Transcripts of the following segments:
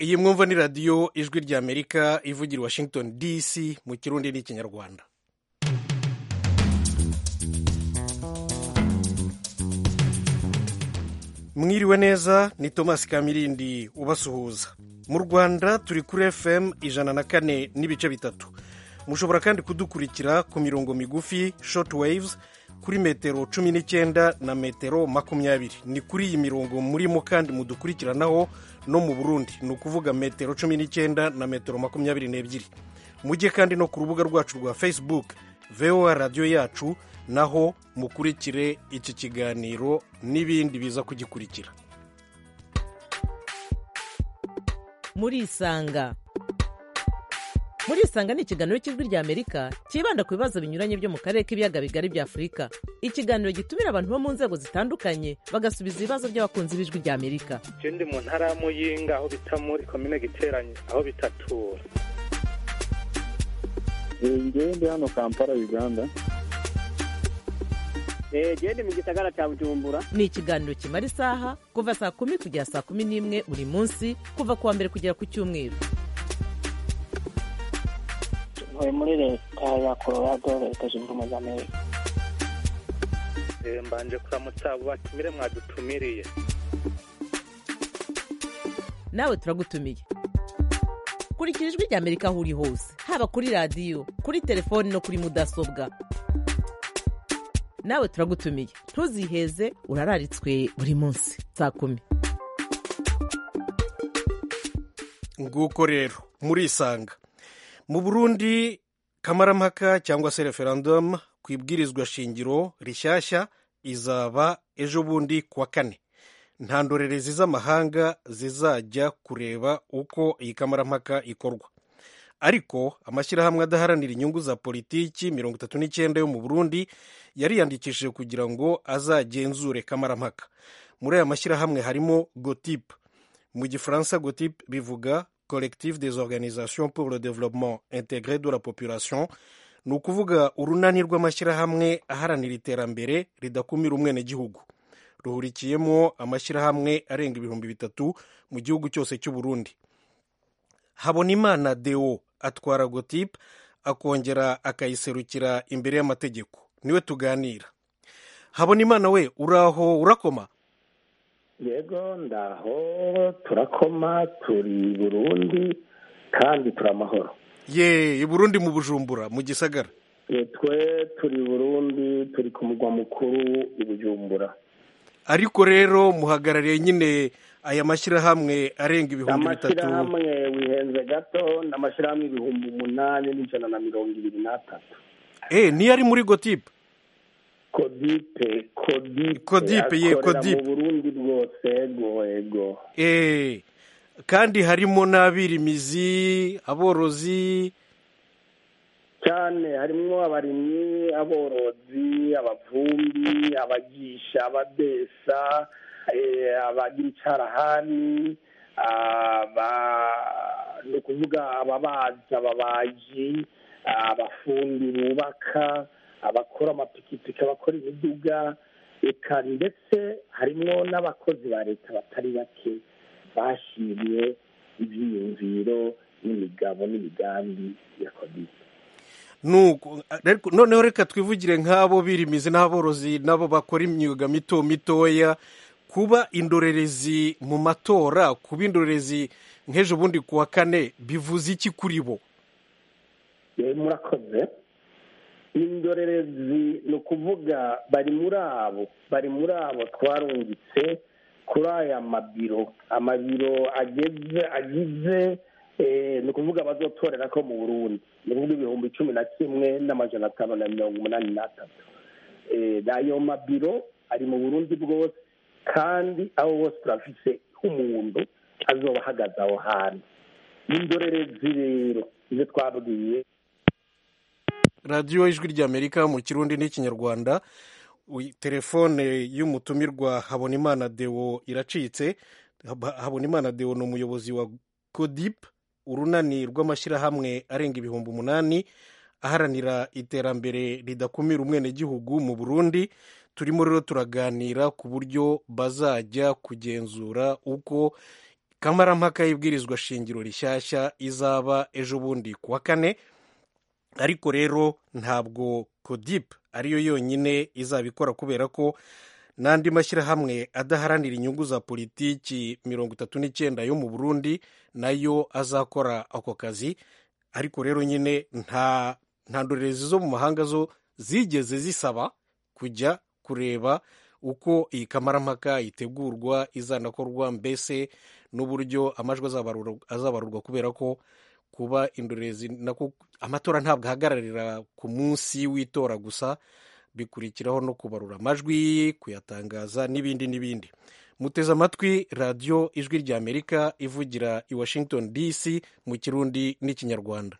iyi mwumva ni radiyo ijwi ry'amerika ivugira i washington dc mu kirundi n'ikinyarwanda mwiriwe neza ni thomas kamirindi ubasuhuza mu rwanda turi kuri fm ijana na kane n'ibice bitatu mushobora kandi kudukurikira ku mirongo migufi short waves kuri metero cumi n'icyenda na metero makumyabiri ni kuri iyi mirongo murimo kandi mudukurikiranaho no mu burundi ni ukuvuga metero cumi n'icyenda na metero makumyabiri n'ebyiri mujye kandi no ku rubuga rwacu rwa facebook voa radiyo yacu naho mukurikire iki kiganiro n'ibindi biza kugikurikira murisanga murisanga ni ikiganiro cy'ijwi ry'amerika cyibanda ku bibazo binyuranye byo mu karere k'ibiyaga bigari bya afurika ikiganiro gitumira abantu bo mu nzego zitandukanye bagasubiza ibibazo by'abakunzi b'ijwi ry'amerika je ndi mu ntara ya muyinga aho bita muri komine giteranye aho bitatura ngewe ndi hano kampala uganda gende mu gisagara cya bujumbura ni ikiganiro kimara isaha kuva saa kumi kugera saa kumi n'imwe buri munsi kuva ku wa mbere kugera ku cyumweru ntuye muri leta ya colorado leta zunze ubumwe za amerika Eh, mbanje kuramutsa abo batumire mwadutumiriye nawe turagutumiye kurikira ijwi ry'amerika aho uri hose haba kuri radiyo kuri telefoni no kuri mudasobwa nawe turagutumiye ntuziheze urararitswe buri munsi saa kumi nguko rero murisanga mu burundi kamarampaka cyangwa se referendum ku ibwirizwa shingiro rishyashya izaba ejo bundi ku wa kane nta ndorerezi z'amahanga zizajya kureba uko iyi kamarampaka ikorwa ariko amashyirahamwe adaharanira inyungu za politiki mirongo itatu n'icyenda yo mu burundi yariyandikishije kugira ngo azagenzure kamarampaka muri aya mashyirahamwe harimo gotip mu gifaransa gotip bivuga collectif des organisations pour le développement intégré de la population ni ukuvuga urunani rw'amashyirahamwe aharanira iterambere ridakumira umwenegihugu ruhurikiyemo amashyirahamwe arenga ibihumbi bitatu mu gihugu cyose cy'u Burundi habonimana deo atwara gotip akongera akayiserukira imbere y'amategeko niwe tuganira habonimana we uraho urakoma yego ndaho turakoma turi burundi kandi turi amahoro ye i burundi mu bujumbura mu gisagara Eh, twe turi burundi turi ku mugwa mukuru i bujumbura ariko rero muhagarariye nyine aya mashyirahamwe arenga ibihumbi bitatu amashyirahamwe wihenze gato ni amashyirahamwe ibihumbi umunani n'ijana na mirongo ibiri n'atatu eh niyo ari muri gotip kodipe kodipe Kodipe, ye, akorera Kodipe. mu burundi bwose ego ego eh kandi harimo n'abirimizi aborozi cyane harimo abarimyi aborozi abavumbi abagisha abadesa eh, abagira icarahani aba- ni ukuvuga ababazi ababaji abafundi bubaka abakora amapikipiki abakora imiduga eka ndetse harimo n'abakozi ba leta batari bake bashimiye ibyiyumviro n'imigabo n'imigambi ya kodisi nuko ariko noneho reka twivugire nk'abo birimizi n'aborozi n'abo bakora imyuga mito mitoya kuba indorerezi mu matora kuba indorerezi nk'ejo bundi ku wa kane bivuze iki kuri bo Eh, murakoze indorerezi ni ukuvuga bari muri abo bari muri abo twarungitse kuri aya mabiro amabiro ageze agize eh, ni ukuvuga bazotorera ko mu burundi ni ukuvuga ibihumbi cumi na kimwe n'amajana atanu na mirongo umunani n'atatu Eh, ayo mabiro ari mu burundi bwose kandi abo bose turafise umuntu azoba ahagaze aho hantu indorerezi rero izo twabwiye radiyo ijwi ry'amerika mu kirundi n'ikinyarwanda Uy- telefone y'umutumirwa habonimana deo iracitse Hab- habonimana deo ni umuyobozi wa godip urunani rw'amashyirahamwe arenga ibihumbi umunani aharanira iterambere ridakumira umwenegihugu mu burundi turimo rero turaganira ku buryo bazajya kugenzura uko kamarampaka y'ibwirizwa shingiro rishyashya izaba ejo bundi ku wa kane ariko rero ntabwo kodip ariyo yonyine izabikora kubera ko n'andi mashyirahamwe adaharanira inyungu za politiki mirongo itatu n'icyenda yo mu burundi nayo azakora ako kazi ariko rero nyine nta nta ndorerezi zo mu mahanga zo zigeze zisaba kujya kureba uko iyi kamarampaka itegurwa izanakorwa mbese n'uburyo amajwi azabarurwa kubera ko kuba indorerezi nako amatora ntabwo ahagararira ku munsi w'itora gusa bikurikiraho no kubarura amajwi kuyatangaza n'ibindi n'ibindi muteze amatwi radiyo ijwi rya amerika ivugira i washington dc mu kirundi n'ikinyarwanda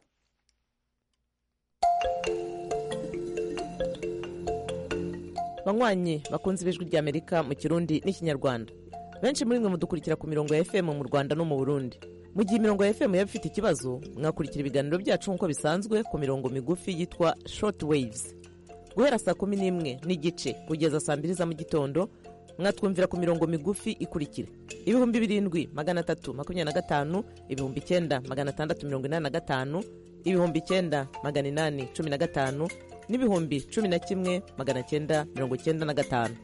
banywanyi bakunze ibijwi rya amerika mu kirundi n'ikinyarwanda benshi muri mwe mudukurikira ku mirongo ya fm mu rwanda no mu burundi mu gihe imirongo ya fm yaba ifite ikibazo mwakurikira ibiganiro byacu nk'uko bisanzwe ku mirongo migufi yitwa short waves guhera saa kumi n'imwe n'igice kugeza saa mbiri za mu gitondo mwatwumvira ku mirongo migufi ikurikira ibihumbi birindwi magana atatu makumyabiri na gatanu ibihumbi icyenda magana atandatu mirongo inani na gatanu ibihumbi icyenda magana inani cumi na gatanu n'ibihumbi cumi na kimwe magana cyenda mirongo cyenda na gatanu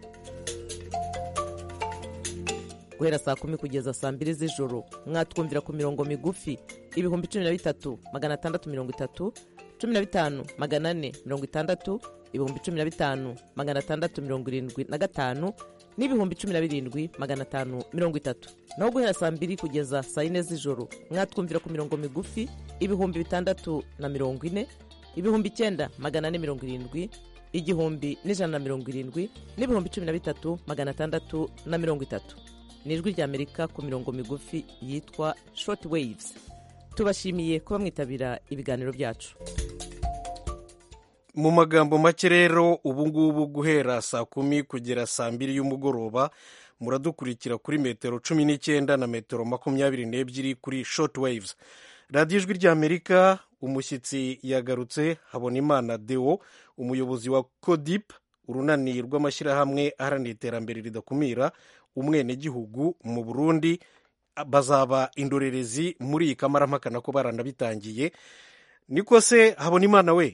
guhera saa kumi kugeza saa mbiri z'ijoro mwatwumvira ku mirongo migufi ibihumbi cumi na bitatu magana atandatu mirongo itatu cumi na bitanu magana ane mirongo itandatu ibihumbi cumi na bitanu magana atandatu mirongo irindwi na gatanu n'ibihumbi cumi na birindwi magana atanu mirongo itatu naho guhera saa mbiri kugeza saa yine z'ijoro mwatwumvira ku mirongo migufi ibihumbi bitandatu na mirongo ine ibihumbi icyenda magana ane mirongo irindwi igihumbi n'ijana na mirongo irindwi n'ibihumbi cumi na bitatu magana atandatu na mirongo itatu ni ijwi ry'amerika ku mirongo migufi yitwa short waves tubashimiye kuba mwitabira ibiganiro byacu mu magambo make rero ubu ngubu guhera saa kumi kugera saa mbiri y'umugoroba muradukurikira kuri metero cumi n'icyenda na metero makumyabiri n'ebyiri kuri short waves radiyo ijwi ry'amerika umushyitsi yagarutse habonimana deo umuyobozi wa codip urunani rw'amashyirahamwe aharanira iterambere ridakumira umwenegihugu mu burundi bazaba indorerezi muri iyi kamarampaka nako baranabitangiye niko se habonimana we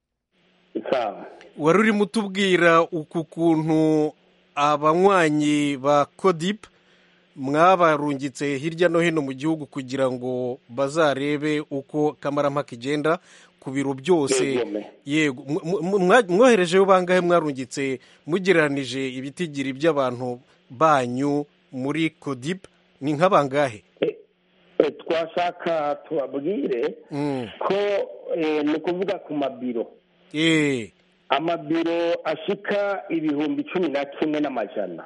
wari urimo utubwira uku kuntu abanywanyi ba codip mwabarungitse hirya no hino mu gihugu kugira ngo bazarebe uko kamarampaka igenda ku biro byose yego mwoherejeho bangahe mwarungitse mugereranije ibitigiri by'abantu banyu muri codip ni nk'abangahe twashaka tubabwire ko ni ukuvuga ku mabiro amabiro ashika ibihumbi cumi na kimwe n'amajana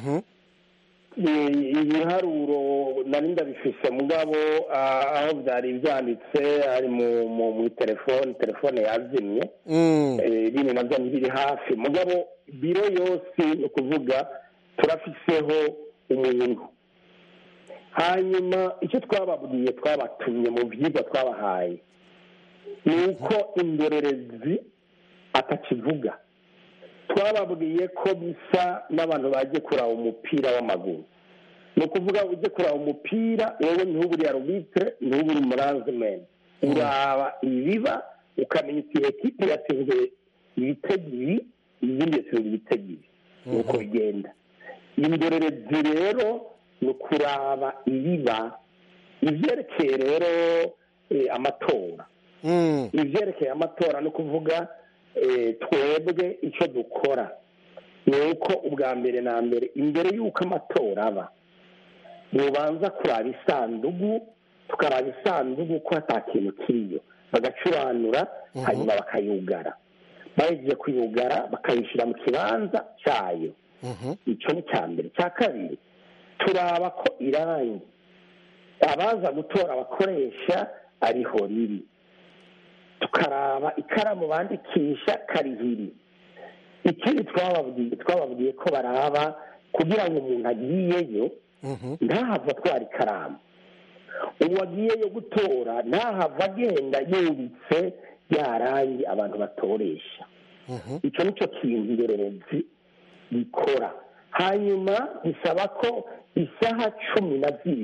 ibiharuro nari ndabifise mugabo aho byari byanditse ari mu telefone telefone yazimye bino nabyo ntibiri hafi mugabo biro yose ni ukuvuga turafiseho umuntu hanyuma icyo twababwiye twabatumye mu byigwa twabahaye ni uko indorerezi atakivuga twababwiye ko bisa n'abantu bagiye kuraba umupira w'amaguru ni ukuvuga ujye kuraba umupira wowe ntubure arubitire ntubure umuranzimeni uraba ibiba ukamenya uti ekipe yatsinzwe ibitego ibi izindi yatsinzwe ibitego ibi ni uko bigenda indorerezi rero ni ukuraba ibiba ibyerekeye rero amatora ibyerekeye amatora ni ukuvuga twebwe icyo dukora ni uko ubwa mbere na mbere imbere y'uko amatora aba mubanza kuraba isandugu tukaraba isandugu ko hata kintu kiriyo bagacuranura hanyuma bakayugara bahejeje kuyugara bakayishyira mu kibanza cyayo icyo ni cya mbere cya kabiri turaba ko irangi abaza gutora abakoresha ariho riri tukaraba ikaramu bandikisha karihiri ikindi twababwiye twababwiye ko baraba kugira ngo umuntu agiyeyo ntahava atwara ikaramu uwagiyeyo gutora ntahava agenda yubitse yarangi abantu batoresha icyo nicyo kintu indorerezi gikora hanyuma bisaba ko isaha cumi na zibiri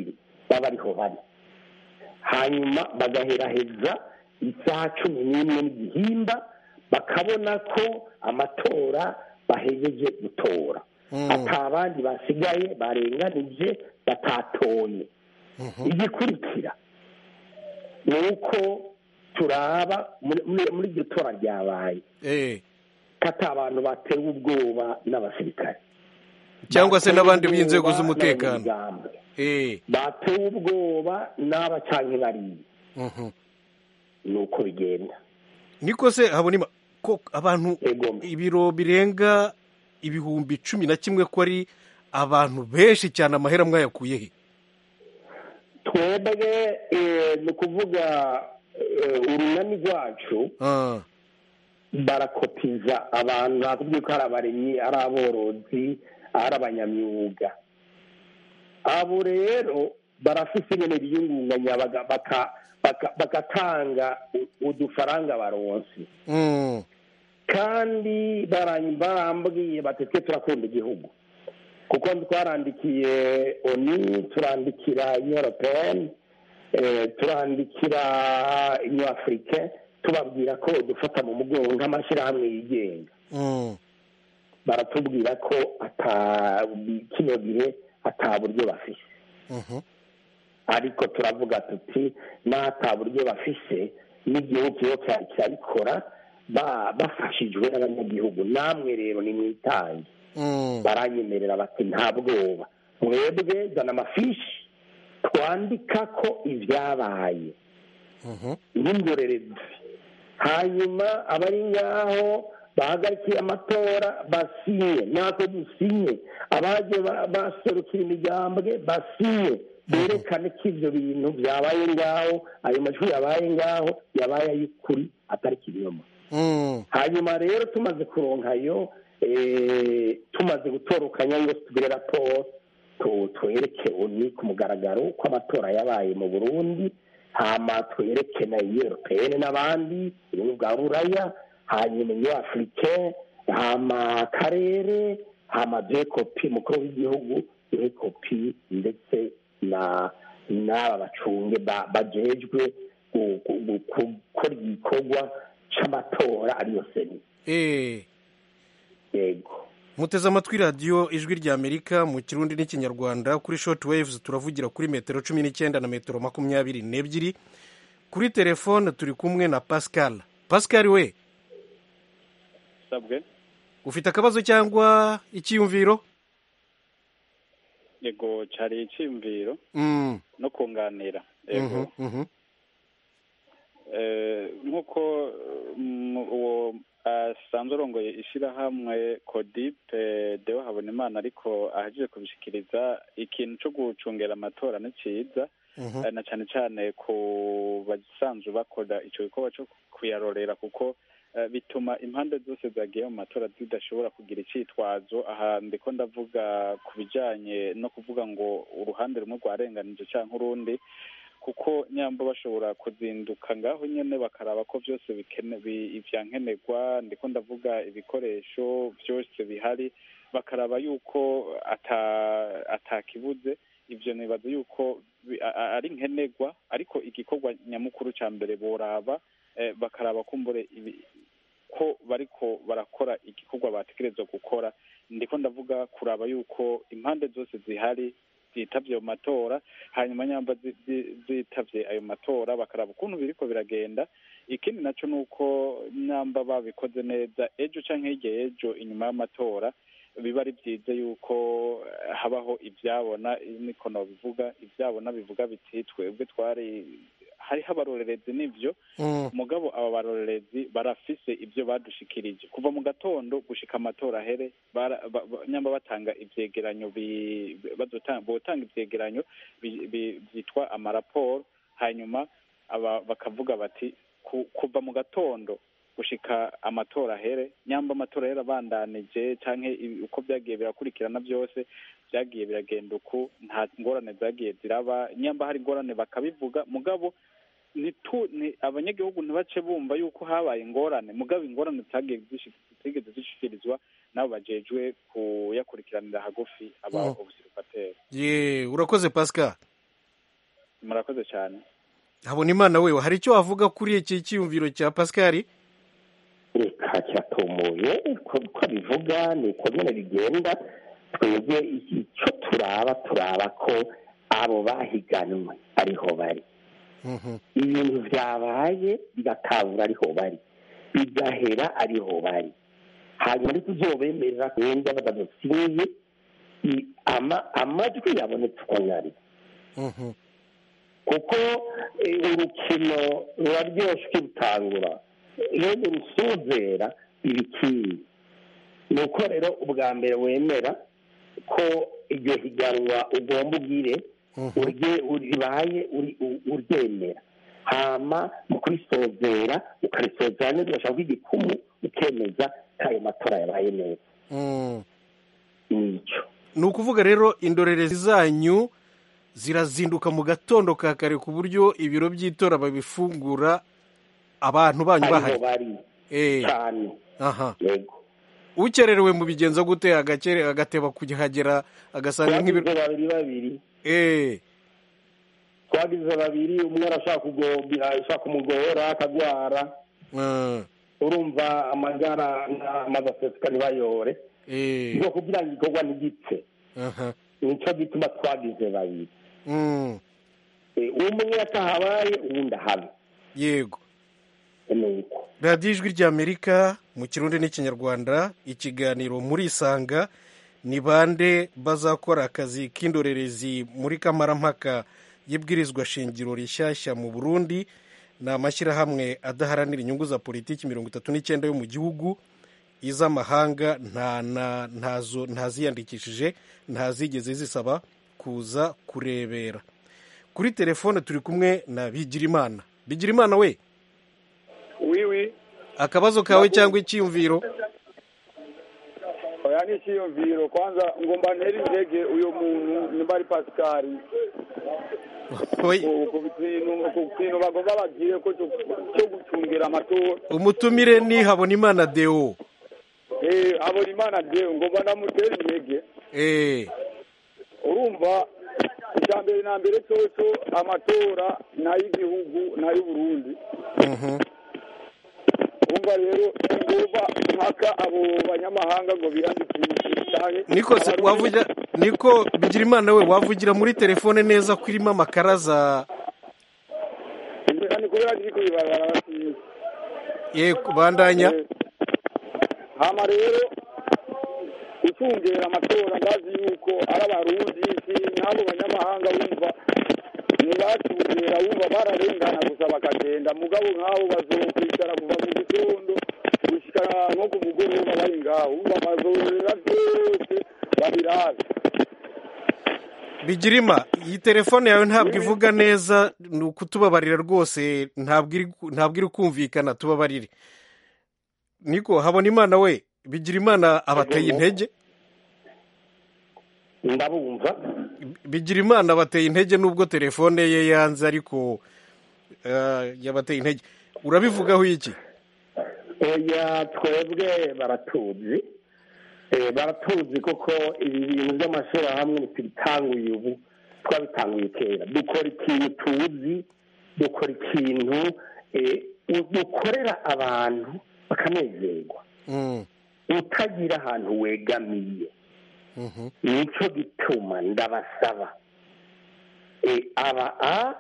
baba ariho bari hanyuma bagaheraheza isaha cumi n'imwe n'igihimba bakabona ko amatora bahejeje gutora ata abandi basigaye barenganije batatoye igikurikira ni uko turaba muri- muri muri iryo tora ryabaye Eh, ko ata abantu batewe ubwoba n'abasirikare cyangwa se Batewe n'abandi ubwoba b'inzego z'umutekano n'abanyamigambwe. Eh, batewe ubwoba n'aba canke bariya mhm. ni uko bigenda niko se habonima ko abantu Egome. ibiro birenga ibihumbi cumi na kimwe ko ari abantu benshi cyane amahera mwayakuye he twebwe eh, ni ukuvuga eh, urunani rwacu Ah, barakotiza abantu nakubwiye ko ari abaremyi ari aborozi ari abanyamyuga abo rero barafise nyene biyungunganya baga- baka- baka- bagatanga u- udufaranga baronse mm, kandi baranyi- barambwiye bati twe turakunda igihugu kuko twarandikiye oni turandikira union européenne eh, turandikira union africaine tubabwira ko dufata mu mugongo nk'amashyirahamwe yigenga mm. baratubwira ko ata kino gihe ata buryo bafise Mhm. ariko turavuga tuti n'ata buryo bafise n'igihugu kiba cyari kirabikora ba- bafashijwe n'abanyagihugu namwe rero ni mwitange Mm. baranyemerera bati nta bwoba mwebwe zana amafishi twandika ko ibyabaye Mhm. n'indorerezi hanyuma abari ngaho bahagarikiye amatora basinye natwe dusinye abaje ba- baserukira imigambwe basinye berekane ko ibyo bintu byabaye ngaho ayo majwi yabaye ngaho yabaye ay'ukuri atari ikinyoma Mm. hanyuma rero tumaze kuronkayo eh, tumaze gutorokanya ngo tugire raporo tu- twereke uni ku mugaragaro ko amatora yabaye mu burundi hama twereke na europeyene n'abandi ubumwe bwa buraya hanyuma iyo afurike hama akarere hama duhe kopi mukuru w'igihugu duhe kopi ndetse na n'aba bacunge ba- bajejwe gu- gu- gu- gukora igikorwa c'amatora ariyo seni Eh, yego muteze amatwi radiyo ijwi rya amerika mu kirundi n'ikinyarwanda kuri short waves turavugira kuri metero cumi n'icyenda na metero makumyabiri n'ebyiri kuri telefone turi kumwe na pascal pascal we sabwe ufite akabazo cyangwa icyiyumviro yego cyari icyiyumviro Mm, no kunganira mhm, yego mhm. Eh, nk'uko mm, uwo asanzwe arongoye ishyirahamwe kodipe deo habonimana ariko ahejeje kubishikiriza ikintu cyo gucungera amatora ni cyiza Mhm. Eh, na cyane cyane ku basanzwe bakora icyo gikorwa cyo kuyarorera kuko eh, bituma impande zose zagiye mu matora zidashobora kugira icyitwazo aha ndiko ndavuga ku bijyanye no kuvuga ngo uruhande rumwe rwarenganije cyangwa urundi kuko nyamba bashobora kuzinduka ngaho nyine bakaraba ko byose bikene bi- ivyankenerwa ndiko ndavuga ibikoresho byose bihari bakaraba yuko ata atakibuze ivyo nibaza yuko bi- a- a- ari nkenerwa ariko igikorwa nyamukuru ca mbere boraba eh, bakaraba kumbure ibi- ko bariko barakora igikorwa bategerezwa gukora ndiko ndavuga kuraba yuko impande zose zihari zitavye ayo matora hanyuma nyamba zi- zi- zitavye ayo matora bakaraba ukuntu biriko biragenda ikindi naco ni uko nyamba babikoze neza ejo canke hirya y'ejo inyuma y'amatora biba ari byiza yuko eh, habaho ibyabona niko nobivuga ibyabona bivuga biti twebwe twari hariho abarorerezi n'ivyo Mm, mugabo aba barorerezi barafise ibyo badushikirije kuva mu gatondo gushika amatora ahere bara- ba- ba- nyamba batanga ivyegeranyo bi- bazotanga botanga ivyegeranyo bi- bi- byitwa amaraporo hanyuma aba bakavuga bati ku- kuva mu gatondo gushika amatora ahere nyamba amatora yarabandanije canke ibi- uko byagiye birakurikirana byose byagiye biragenda uku nta ngorane zagiye ziraba nyamba hari ingorane bakabivuga mugabo nitu ni abanyagihugu ntibace bumva yuko habaye ingorane mugabo ingorane zitagiye zishi- zitigeze zishikirizwa nabo bajejwe kuyakurikiranira hagufi aba Mm. obusirikateri ye urakoze pascal murakoze cyane habona imana wewe hari icyo wavuga kuri iki cyiyumviro cya pascal reka kiratomoye ko ko bivuga ni uko nyine bigenda twebwe icyo turaba turaba ko abo bahiganwe ariho bari Mhm. ibintu byabaye bigatangura ariho bari bigahera ariho bari hanyuma ariko uzobemerera wenda badadutsinze i- ama- amajwi yabonetse uko nyari Mhm. kuko eh, urukino ruraryoshye ukirutangura iyo urusuzera ibikindi ni uko rero ubwa mbere wemera ko iryo higanwa ugomba ugire Mhm. urye ribaye uri- u- uryemera hama mu kurisozera ukarisozera neza ugashaka igikumu ukemeza ko ayo matora yabaye neza Mm. nicyo ni ukuvuga rero indorerezi zanyu zirazinduka mu gatondo ka kare ku buryo ibiro by'itora babifungura abantu banyu ariho bahari bari Eh, cyane aha yego ukererewe mu bigenza gute agakere agateba kugihagera agasanga twagize nk'ibiro babiri babiri eh twagize babiri umwe arashaka kugobira ashaka kumugora akagwara ah, urumva amagara amaze aseseka ntibayore eh ngo kugira ngo igikorwa ntigipfe aha nicyo gituma twagize babiri mm, Eh, umwe atahabaye uwundi ahabe yego ni uko radiyo ijwi ry'amerika mu kirundi n'ikinyarwanda ikiganiro muri isanga ni bande bazakora akazi k'indorerezi muri kamarampaka y'ibwirizwa shingiro rishyashya mu burundi ni amashyirahamwe adaharanira inyungu za politiki mirongo itatu n'icyenda yo mu gihugu iz'amahanga nta na ntazo ntaziyandikishije ntazigeze zisaba kuza kurebera kuri telefone turi kumwe na bigirimana bigirimana we wiwi akabazo kawe cyangwa icyiyumviro oya ni icyiyumviro kwanza ngomba ntere intege uyu muntu nimba ari pasikari Oy, ku ku bintu ku kintu bagomba bagire ko cyo cyo gucungira amatora umutumire ni habonimana deo eh abona imana de ngomba namutera intege eh urumva icya mbere na mbere cyose amatora ni ay'igihugu ni ay'uburundi mhm, urumva rero ngomba mpaka abo banyamahanga ngo biyandikishe cyane niko se wavugira niko bigirimana we wavugira muri telefone neza ko irimo amakaraza ni kubera niko bibarabara basize ye bandanya hama rero gucungera amatora ndazi yuko ari abarundi si n'abo banyamahanga wumva ntibacungera wumva bararengana gusa bakagenda mugabo nk'abo bazokwicara kuva mu gitondo gushika nko ku mugoroba bari ngaho wumva bazorera byose babirabe bigirima iyi telefone yawe ntabwo ivuga neza ni ukutubabarira rwose ntabwo iri ntabwo iri kumvikana tubabarire niko habonimana we bigirimana abateye intege ndabumva bigirimana abateye intege nubwo telefone ye yanze ariko eh, yabateye intege urabivugaho iki oya twebwe baratuzi Eh, baratuzi koko ibi bintu by'amashyirahamwe ntitubitanguye ubu twabitanguye kera dukora ikintu tuzi dukora ikintu eh, dukorera abantu bakanezerwa Mm, utagira ahantu wegamiye mhm, nicyo gituma ndabasaba Eh, aba a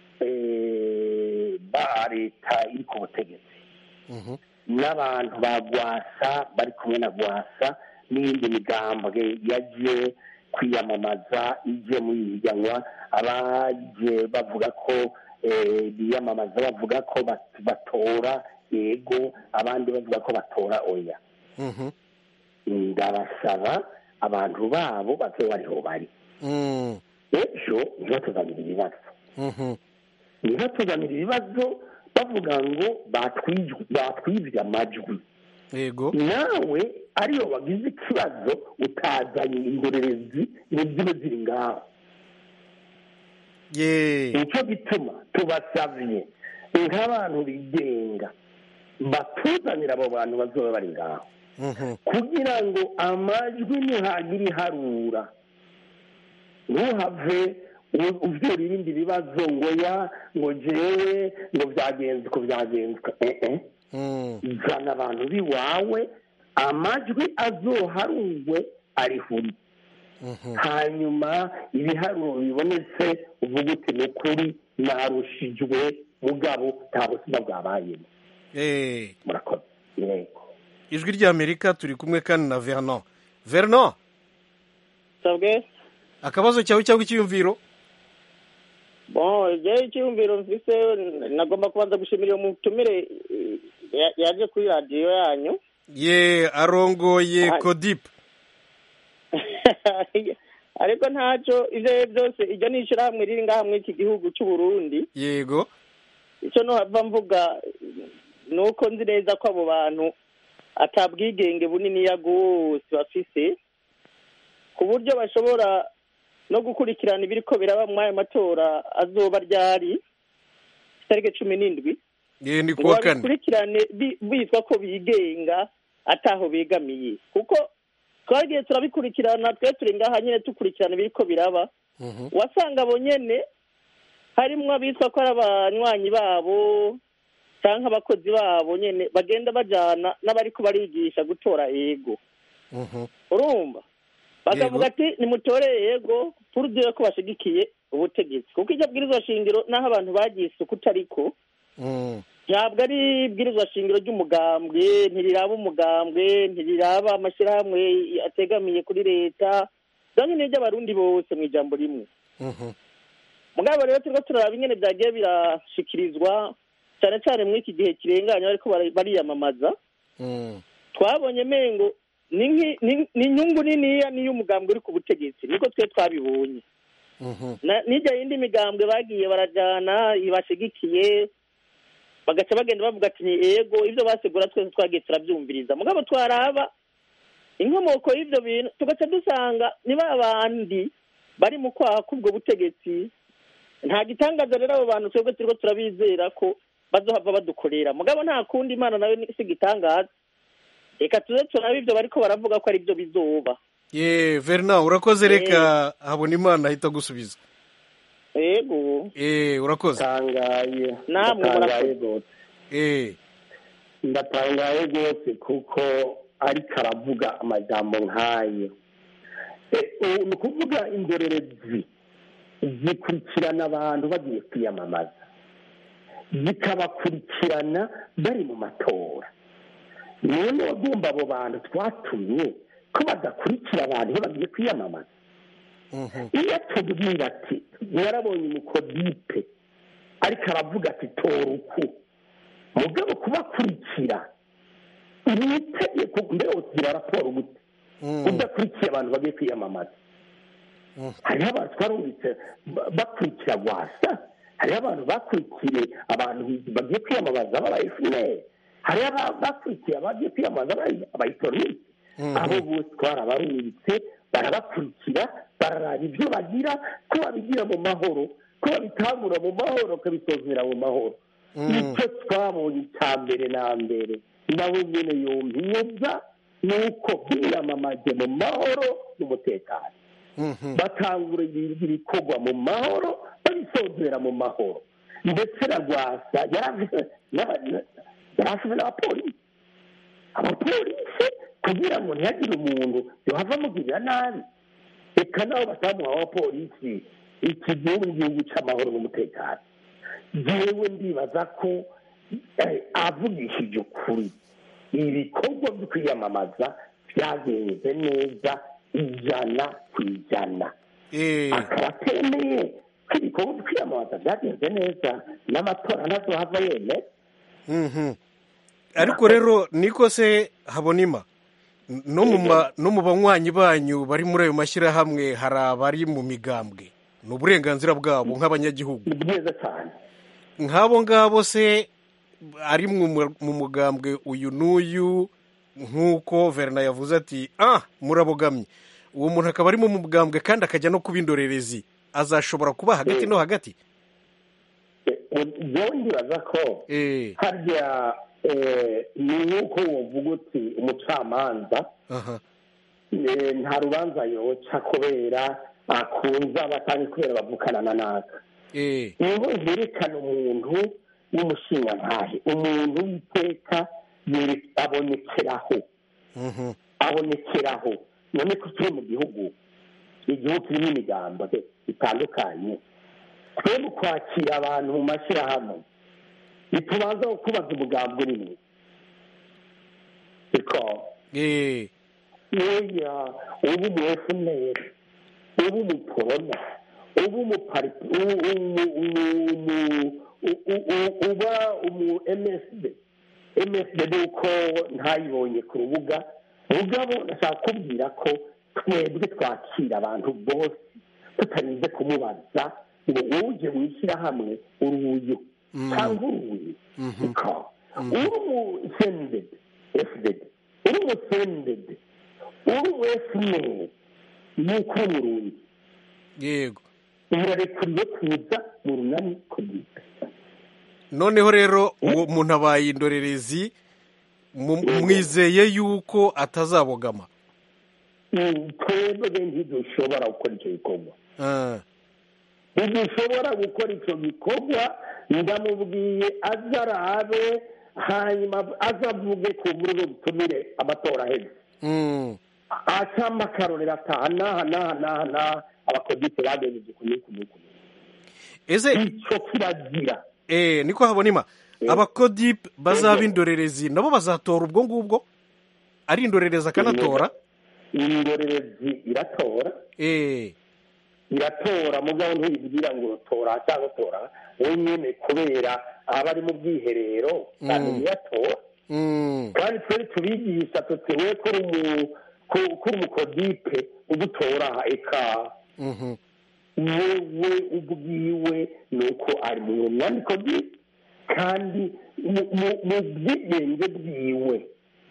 eh, ba leta iri ku butegetsi mhm, n'abantu ba gwasa bari kumwe na gwasa n'iyindi migambwe yaje kwiyamamaza ije muri iri higanwa abaje bavuga ko eh, biyamamaza bavuga ko bat- batora yego abandi bavuga ko batora oya mhm, ndabasaba abantu babo bave bariho bari mm, ejo ntibatuzanire ibibazo mhm, ntibatuzanire ibibazo bavuga ngo batwijwe- batwibye amajwi yego nawe ariyo wagize ikibazo utazanye indorerezi ngo zibe ziri ngaho ye nicyo gituma tubasabye nk'abantu bigenga batuzanira abo bantu bazoba bari ngaho mhm, kugira ngo amajwi nihagira iharura ntuhave u- uvyura ibindi bibazo ngo ya ngo jewe ngo byagenze uko byagenze eh eh Mm. zana abantu b'iwawe amajwi azoharurwe arihuri Mhm. hanyuma ibiharuro bibonetse uvuga uti ni ukuri narushijwe mugabo nta buzima bwabayemo Eh, murakoze yego ijwi ry'amerika turi kumwe kandi na vernon vernon sabwe akabazo cyawe cyangwa icyiyumviro bon igihe icyiyumviro mfise nagomba kubanza gushimira uwo mutumire eh, ya- yaje kuri radiyo yanyu ye arongoye Ah. kodip ariko ntacyo ibyo ari byo byose iryo ni ishyirahamwe riri ngaha muri iki gihugu cy'u Burundi yego icyo nohava mvuga ni uko nzi neza ko abo bantu atabwigenge buniniya rwose bafise ku buryo bashobora no gukurikirana ibiriko biraba muri aya matora azoba ryari itariki cumi n'indwi ye ni ngo kuwa kane babikurikirane bi- bitwa ko bigenga ataho begamiye kuko twagiye turabikurikirana twe turi ngaha nyine dukurikirana ibiriko biraba Mhm. wasanga abo nyene harimwo abitwa ko ari abanywanyi babo canke abakozi babo nyene bagenda bajana n'abariko barigisha gutora ego Mhm. urumva bakavuga ati nimutore yego purudire ko bashigikiye ubutegetsi kuko iryo bwirizwa shingiro n'aho abantu bagiye isuku utariko Mm. ntabwo ari ibwirizwa shingiro ry'umugambwe ntiriraba umugambwe ntiriraba amashyirahamwe ategamiye kuri leta donke ni iry'abarundi bose mu ijambo rimwe Mhm. mugabo rero turiko turaraba ingene vyagiye birashikirizwa cyane cyane muri iki gihe kirenganye bariko bara- bariyamamaza Mm. twabonye mengo ni nki- ni- ni inyungu niniya niyo umugambwe uri ku butegetsi niko twe twabibonye Mhm. Na- n'irya yindi migambwe bagiye barajana ibashigikiye bagaca bagenda bavuga ati ni ego ibyo basigura twese twagiye turabyumviriza mugabo twaraba inkomoko y'ibyo bintu tugaca dusanga ni ba bandi bari mu kwaha k'ubwo butegetsi nta gitangaza rero abo bantu twebwe turiko turabizera ko bazohava badukorera mugabo nta kundi imana nayo ni- si igitangaza reka tuze turabe ibyo bariko baravuga ko ari byo bizoba ye vernon urakoze Eh. reka habona imana ahita agusubiza ego eh urakoze tangaye Namwe ndatangaye murakoze. rwose eh ndatangaye rwose kuko ariko aravuga amajambo nk'ayo Eh, ubu ni ukuvuga indorerezi zikurikirana abantu bagiye kwiyamamaza zikabakurikirana bari mu matora none wagomba abo bantu twatumye ko badakurikira abantu iyo bagiye kwiyamamaza Mhm. iyo atubwira ati mwarabonye umukodipe ariko aravuga ati tora uku mugabo kubakurikira ni itegeko mbere ugira raporo gute Mm. udakurikiye abantu bagiye kwiyamamaza Mm. hariho abantu twarumvise ba- bakurikira rwasa hariho abantu bakurikiye abantu bagiye kwiyamamaza baba efuneri hariho aba- bakurikiye abagiye kwiyamamaza abayitorisi Mhm. abo bose twarabarungitse barabakurikira bararaba ibyo bagira ko babigira mu mahoro ko babitangura mu mahoro bakabisozera mu mahoro Mm. icyo twabonye icya mbere na mbere nawe nyine yumviyeza ni uko biyamamaje mu mahoro n'umutekano Mhm. batangura ibi- ibikorwa mu mahoro babisozera mu mahoro ndetse na rwasa yaravuze n'aba- yaravuze n'abapolisi abapolisi kugira ngo ntihagire umuntu yohava amugirira nabi reka nabo batamuha abapolisi iki gihugu ni igihugu cy'amahoro n'umutekano yewe ndibaza ko eh, avugishije ukuri ibikorwa byo kwiyamamaza byagenze neza ijana ku ijana eh akaba atemeye ko ibikorwa byo kwiyamamaza byagenze neza n'amatora ntazohava yemera Mhm. ariko rero niko se habonima no mu ma- no mu banywanyi banyu bari muri ayo mashyirahamwe hari abari mu migambwe ni uburenganzira bwabo nk'abanyagihugu ni byiza cyane nk'abo ngabo se ari mu mu- mu mugambwe uyu n'uyu nk'uko verna yavuze ati ah murabogamye uwo muntu akaba ari mu mugambwe kandi akajya no kuba indorerezi azashobora kuba hagati no hagati yewe ndibaza ko eh harya eh, ni nk'uko wovuga uti umucamanza aha eh, nta rubanza yoca kubera akunze abatanga kubera bavukana na naka eh niho herekana umuntu w'umushingantahe umuntu w'iteka yere- abonekeraho mhm abonekeraho none ko turi mu gihugu igihugu kirimo imigambo itandukanye twe mu kwakira abantu mu mashyirahamwe ntitubanza kubaza umugambi urimo siko eh oya uba umu efuneri uba umuporona uba umupari u- umu- umu- umu- u- u- u- uba umu msd msd ni uko ntayibonye ku rubuga mugabo ndashaka kubwira ko twebwe twakira abantu bose tutarinze kumubaza ngo uje mu ishyirahamwe uruyu cyangwa uruyu niko uri umu sendedi efudedi uri umu sendedi uri umu efuneri nuko uri umurundi yego urarekuriwe kuza mu runani kugira noneho rero uwo muntu abaye indorerezi mu- mwizeye yuko atazabogama twebwe ntidushobora gukora icyo gikorwa Ah, ntidushobora gukora icyo gikorwa ndamubwiye aze arabe hanyuma aze avuge ku nkuru zo gutumire amatora aheze mm, acamo akarorero ataha n'aha n'aha n'aha n'aha abakodite bagenjeje ku n'uku n'uku ese icyo kiragira eh niko habonima abakodip bazaba indorerezi nabo bazatora ubwo ngubwo ari indorerezi akanatora indorerezi iratora eh iratora mugabo ntibibwira ngo tora cyangwa tora wenyine kubera aba ari mu bwiherero kandi ntiyatora mm, kandi twari tubigisha tutewe kuri umu ku- kuri umukodipe udutora eka mhm, wewe ubwiwe ni uko ari mu runani kodipe kandi mu- mu- mu bwigenge bwiwe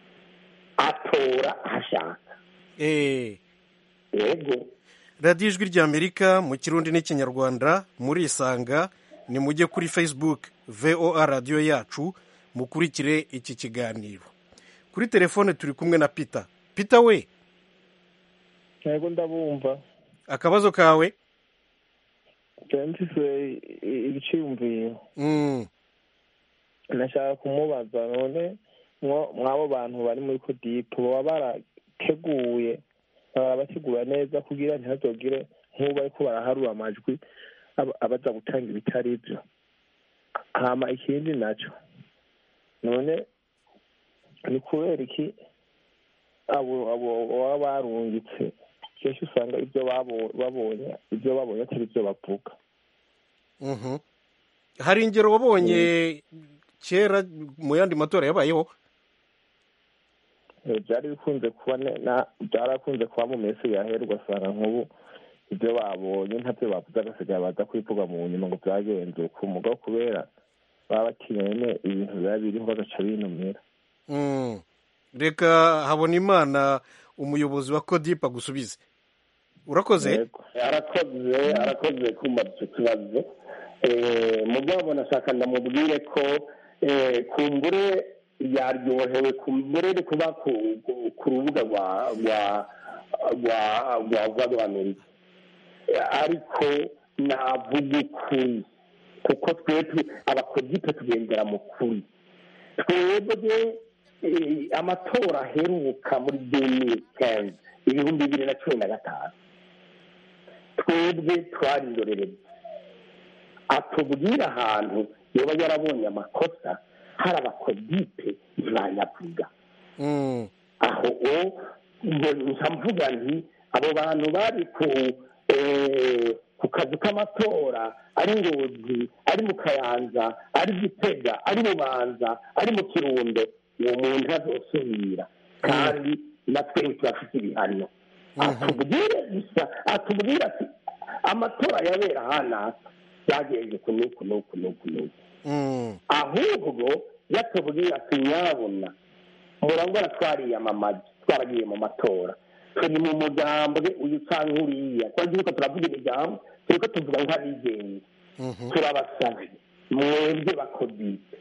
atora aho ashaka eh yego radiyo ijwi ry'amerika mu kirundi n'ikinyarwanda murisanga ni mujye kuri facebook voa radiyo yacu mukurikire iki kiganiro kuri telefone turi kumwe na peter peter we yego ndabumva akabazo kawe mfise ibiciyumviro Mm, nashaka kumubaza none mwo- mw'abo bantu bari muri kodipu baba barateguye barabategura neza kugira ntihazogire nk'ubu bariko baraharura amajwi aba- abaza gutanga ibitari byo hama ikindi naco none ni kubera iki abo abo baba barungitse kenshi usanga ibyo babo- babonye ibyo babonye atari byo bavuga mhm. hari ingero wabonye kera mu yandi matora yabayeho Eh, byari bikunze kuba ne- na- byarakunze kuba mu minsi yahera ugasanga nk'ubu ibyo babonye ntabyo bavuze agasigaye baza kwivuga mu nyuma ngo byagenze uko umugabo kubera baba batinya nyene ibintu biba biriho bagaca binumira Mm. reka habona imana umuyobozi wa kodip agusubize urakoze Yego. arakoze arakoze kumbaza icyo kibazo Eh, mugabo nashaka ndamubwire ko eh, kumbure yaryohewe kumbure ni kuba ku- ku- ku rubuga rwa rwa rwa rwa rwa rwa amerika Eh, ariko navuga ukuri kuko twebwe abakodipe tugendera mu kuri twebwe eh, amatora aheruka muri demiri kenzi ibihumbi bibiri na cumi na gatanu twebwe twari indorerezi atubwira ahantu yoba yarabonye amakosa hari abakodipe ntibayavuga Mm, aho o ngo nca mvuga nti abo bantu bari ku eh, ku kazu k'amatora ari ngozi ari mu kayanza ari gitega ari bubanza ari mu kirundo uwo muntu azosubira kandi natwe turafite ibihano atubwire gusa atubwire ati amatora yabera ahanaka byagenze ku nuku nuku nuku nuku mm, ahubwo yatubwira ati nyabuna murangora twariyamamaje twaragiye mu matora turi mu mugambwe uyu cyangwa uriya kuko turiko turavuga imigambo turiko tuvuga nk'abigenga mhm. turabasabye mwebwe bakodite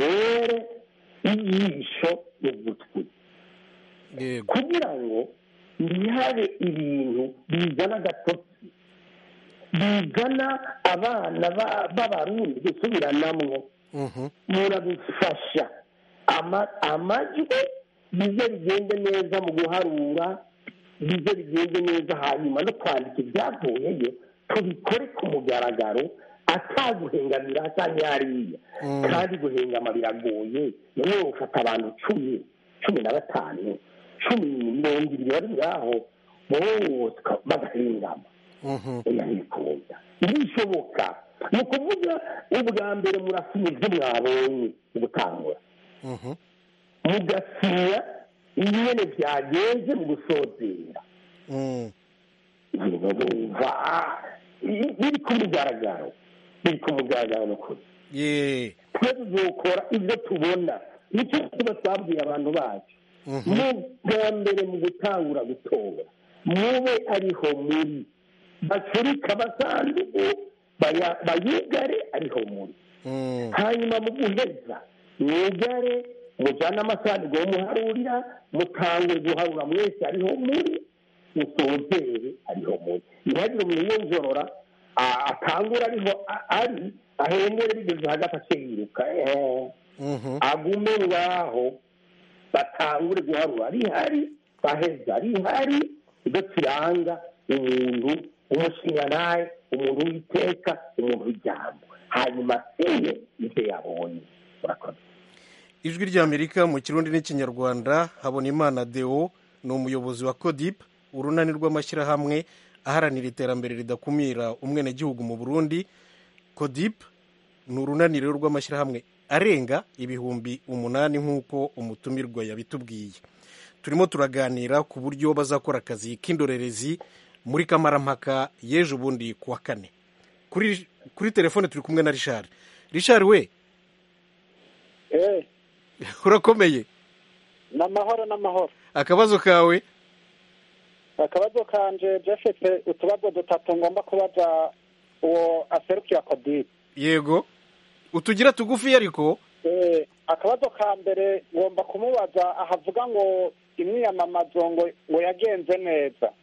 mutubere ijisho n'ugutwi yego kugira ngo ntihabe ibintu bizana agatotsi bizana abana ba- b'abarundi gusubiranamwo muradufasha ama- amajwi bize bigende neza mu guharura bize bigende neza hanyuma no kwandika ibyavuyeyo tubikore ku mugaragaro ataguhengamira atari hariya kandi guhengama biragoye niyo ufata abantu cumi cumi na batanu cumi mirongo ibiri bari ngaho bose bagahengama oya ntibikunda ntibishoboka ni ukuvuga ubwa mbere murasinya ibyo mwabonye mu gutangura mugasinya ingene byagenze mu gusozera ibintu bumva biri ku mugaragaro biri ku mugaragaro ni ukuri ye twe tuzokora ibyo tubona nicyo tuba twabwiye abantu bacu mu bwa mbere mu gutangura gutora mube ariho muri bacurika amasanduku baya- bayugare ariho muri hanyuma mu guheza mwugare mujyane amasanduku yo muharurira mutangwe guharura mwese ariho muri musozere ariho muri ntihagire umuntu yonjorora a- atangura ariho a- ari ahengere bigeze hagati ace yiruka ehe agume ngaho batangure guharura rihari baheza rihari ibyo kiranga umuntu umushingantahe umuntu w'iteka umuntu w'ijambo hanyuma siye ibyo yabonye murakoze ijwi ry'amerika mu kirundi n'ikinyarwanda habonimana deo ni umuyobozi wa codip urunani rw'amashyirahamwe aharanira iterambere ridakumira umwenegihugu mu burundi codip ni urunani rero rw'amashyirahamwe arenga ibihumbi umunani nk'uko umutumirwa yabitubwiye turimo turaganira ku buryo bazakora akazi k'indorerezi muri kamarampaka y'ejo bundi ku wa kane kuri kuri telefone turi kumwe na rishari rishari we eh urakomeye ni amahoro n'amahoro akabazo kawe akabazo kanje jefete utubazo dutatu ngomba kubaza uwo aserukira kodibu yego utugira tugufi ariko Eh, akabazo ka mbere ngomba kumubaza ahavuga ngo imyiyamamazo ngo ngo yagenze neza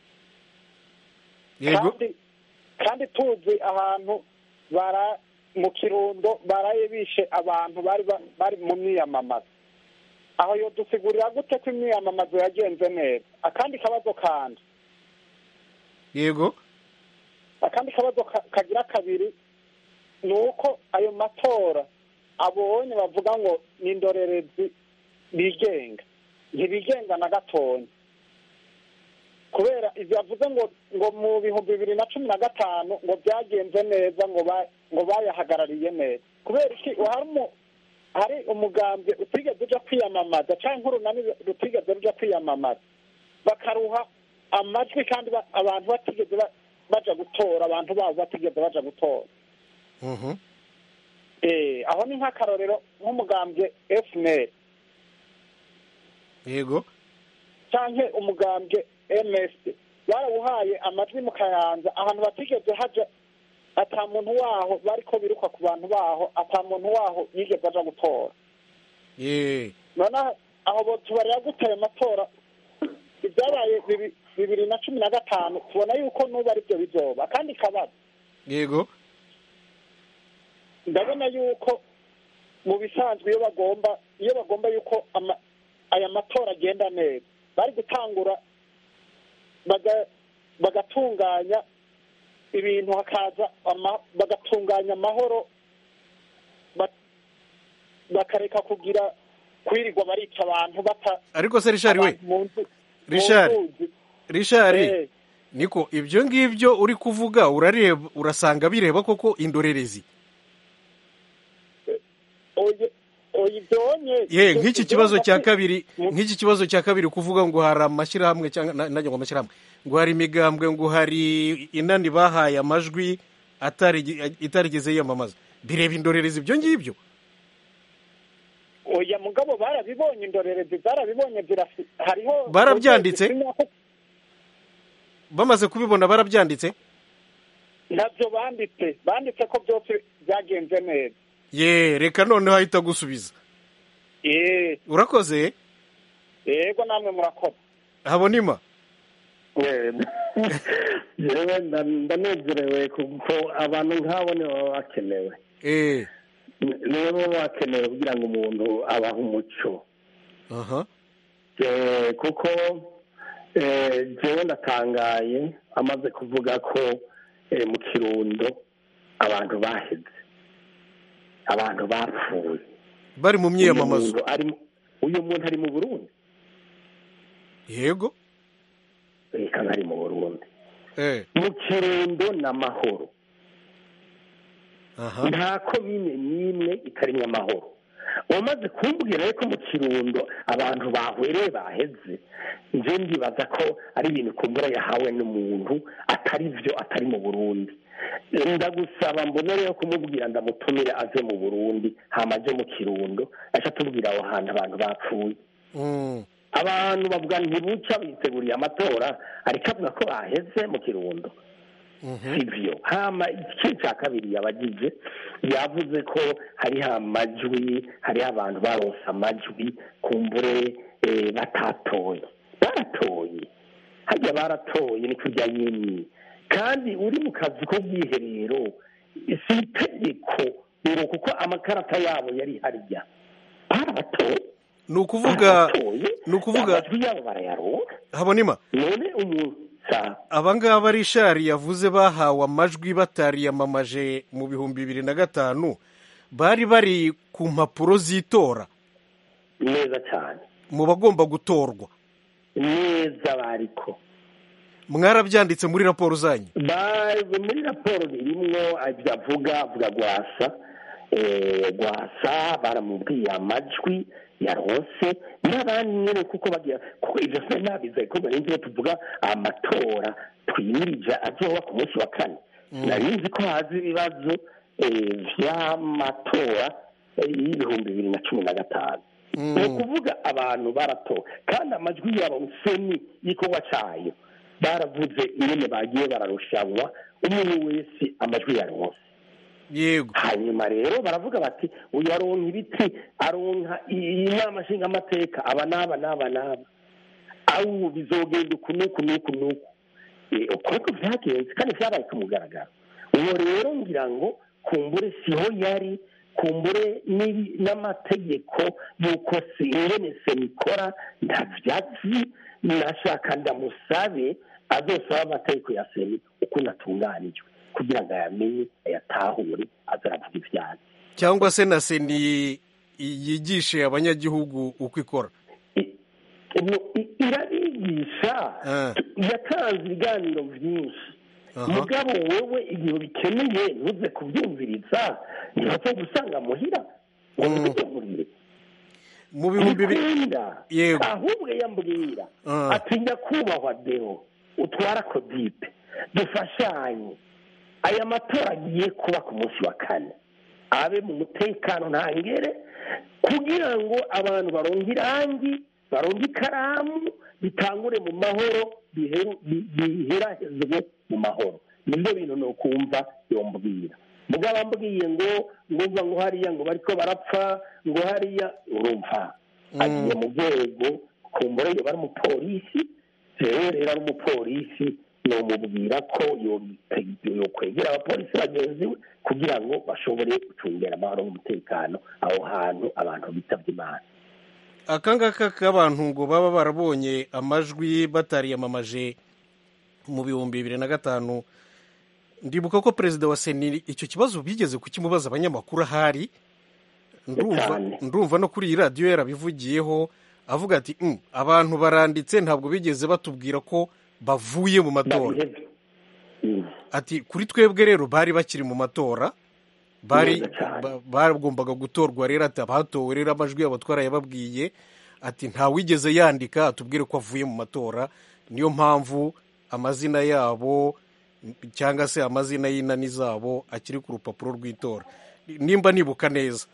yego kandi kandi tuzi ahantu bara mu kirundo baraye bishe abantu bari ba- bari mu myiyamamazo aho yo dusigurira gute ko imyiyamamazo yagenze neza akandi kabazo kanje yego akandi kabazo ka- kagira kabiri ni uko ayo matora abonye bavuga ngo ni indorerezi bigenga ntibigenga na gatonya kubera ibyo yavuze ngo ngo mu bihumbi bibiri na cumi na gatanu ngo byagenze neza ngo ba- ngo bayahagarariye neza kubera iki hari umu- hari umugambwe utigeze uja kwiyamamaza cyangwa urunani rutigeze ruja kwiyamamaza bakaruha amajwi kandi ba- abantu batigeze ba- baja gutora abantu babo batigeze baja gutora Mhm. Eh, aho ni nk'akarorero nk'umugambwe fnl yego canke umugambwe ms barawuhaye amajwi mu kayanza ahantu batigeze haja ata muntu waho bariko biruka ku bantu baho ata muntu waho yigeze aja gutora ye noneho aho bo tubarira gute ayo matora ibyabaye bibi- bibiri na cumi na gatanu tubona yuko n'ubu ari byo bizoba kandi kabazo yego ndabona yuko mu bisanzwe iyo bagomba iyo bagomba yuko ama- aya matora agenda neza bari gutangura baga- bagatunganya ibintu hakaza ama- bagatunganya amahoro ba- bakareka kugira kwirirwa barica abantu bata ariko se rishari we abantu mu nzu- mu rishari nzuzi. rishari Eh, niko ibyo ngibyo uri kuvuga urareba urasanga bireba koko indorerezi oye oye ibyonye ye ibyo- nk'iki ibyo kibazo cya hagati- kabiri mu- nk'iki kibazo cya kabiri kuvuga ngo hari amashyirahamwe cyangwa na- najya ngo amashyirahamwe ngo hari imigambwe ngo hari inani bahaye amajwi atarigi- itarigeze yiyamamaza bireba indorerezi ibyo ngibyo oya mugabo barabibonye indorerezi zarabibonye zirafi hariho Barabyanditse? ukwezi kumwe ko- bamaze kubibona barabyanditse ntabyo banditse banditse ko byose byagenze neza ye reka noneho ahita agusubiza eh urakoze yego namwe murakoze habonima yewe ndanezerewe kuko abantu nk'abo nibo baba bakenewe eh nibo baba bakenewe kugira ngo umuntu abahe umuco aha Eh, kuko eh, jewe ndatangaye amaze kuvuga ko eh, mu kirundo abantu baheze abantu bapfuye bari mu myiyamamazo Uyu muntu ari mu- uyu muntu ari mu burundi yego reka ntari mu burundi eh mu kirundo ni amahoro aha nta komine n'imwe itarimwo amahoro wamaze kumbwira ko mu kirundo abantu bahwereye baheze nje ndibaza ko ari ibintu kumbura yahawe n'umuntu atari byo atari mu burundi ndagusaba mbone rero kumubwira ndamutumire aze mu burundi hama aje mu kirundo aca atubwira aho hantu abantu bapfuye Mm. abantu bavuga ntibuca biteguriye amatora ariko avuga ko baheze mu kirundo sivyo hama igice cya kabiri yabagize yavuze ko hariho amajwi hariho abantu baronse amajwi kumbure eh, batatoye baratoye harya baratoye ni kurya nyini kandi uri mu kazi k'ubwiherero si itegeko ngo kuko amakarata yabo yari harya barabatoye ni ukuvuga barabatoye ni ukuvuga amajwi yabo barayaronka habonima none umuntu sa abangaba rishari yavuze bahawe amajwi batariyamamaje mu bihumbi bibiri na gatanu bari bari ku mpapuro z'itora neza cyane mu bagomba gutorwa neza bariko mwarabyanditse muri raporo zanyu baje muri raporo irimwo ibyo avuga avuga gwasa eh, gwasa baramubwiye amajwi yaronse n'abandi nyine kuko bagira kuko ivyo se nabize ko bari nzi tuvuga amatora twimirije azoba ku munsi wa kane nari nzi ko haza ibibazo eh, vy'amatora eh, y'ibihumbi bibiri na cumi na gatanu ni ukuvuga abantu baratowe kandi amajwi yabo seni y'ikorwa cayo baravuze ingene bagiye bararushanwa umuntu wese amajwi yaronse yego hanyuma rero baravuga bati uyu aronka ibiti aronka iyi nama nshingamateka aba n'aba n'aba n'aba awu bizogenda uku n'uku n'uku n'uku Eh, uko niko vyagenze kandi vyabaye ku mugaragaro uwo rero ngira ngo kumbure siho yari kumbure n'ibi- n'amategeko y'uko se ingene semikora ntavyazi nashaka ndamusabe azosaba amategeko ya semi ukuntu atunganijwe kugira ngo ayamenye ayatahure aze aravuga ivyazi cyangwa se na seni yigishe abanyagihugu uko ikora No, i- irabigisha Ah. yatanze ibiganiro byinshi Aha. mugabo wowe igihe ubikeneye ntuze kubyumviriza ntibaze gusanga muhira ngo ntibigemurire mu bihumbi bi- bikunda Yego. ahubwo yambwira Ah. ati nyakubahwa deo utwara kodipe dufashanye aya matora agiye kuba ku munsi wa kane abe mu mutekano ntangere kugira ngo abantu baronke irangi baronke ikaramu bitangure mu mahoro biheru- bi- biherahezwe mu mahoro nibyo bintu ni ukumva yombwira mugabo ambwiye ngo ngumva ngo hariya ngo bariko barapfa ngo hariya urumva agiye mu rwego kumbura iyo bari umupolisi rero rero ari umupolisi nomubwira ko yote- yokwegera abapolisi bagenzi we kugira ngo bashobore gucungera amahoro n'umutekano aho hantu abantu bitavye imana aka ngaka k'abantu ngo baba barabonye amajwi batariyamamaje mu bihumbi bibiri na gatanu ndibuka ko perezida wa seni icyo kibazo bigeze kukimubaza abanyamakuru ahari ndumva Cyane. ndumva no kuri iyi radiyo yarabivugiyeho avuga ati "Mm, abantu baranditse ntabwo bigeze batubwira ko bavuye mu matora babihevye Mm. ati kuri twebwe rero bari bakiri mu matora bari Neza cyane. ba- bagombaga gutorwa rero ati abatowe rero amajwi yabo twarayababwiye ati ntawigeze yandika atubwire ko avuye mu matora niyo mpamvu amazina yabo cyangwa se amazina y'inani zabo akiri ku rupapuro rw'itora nimba nibuka neza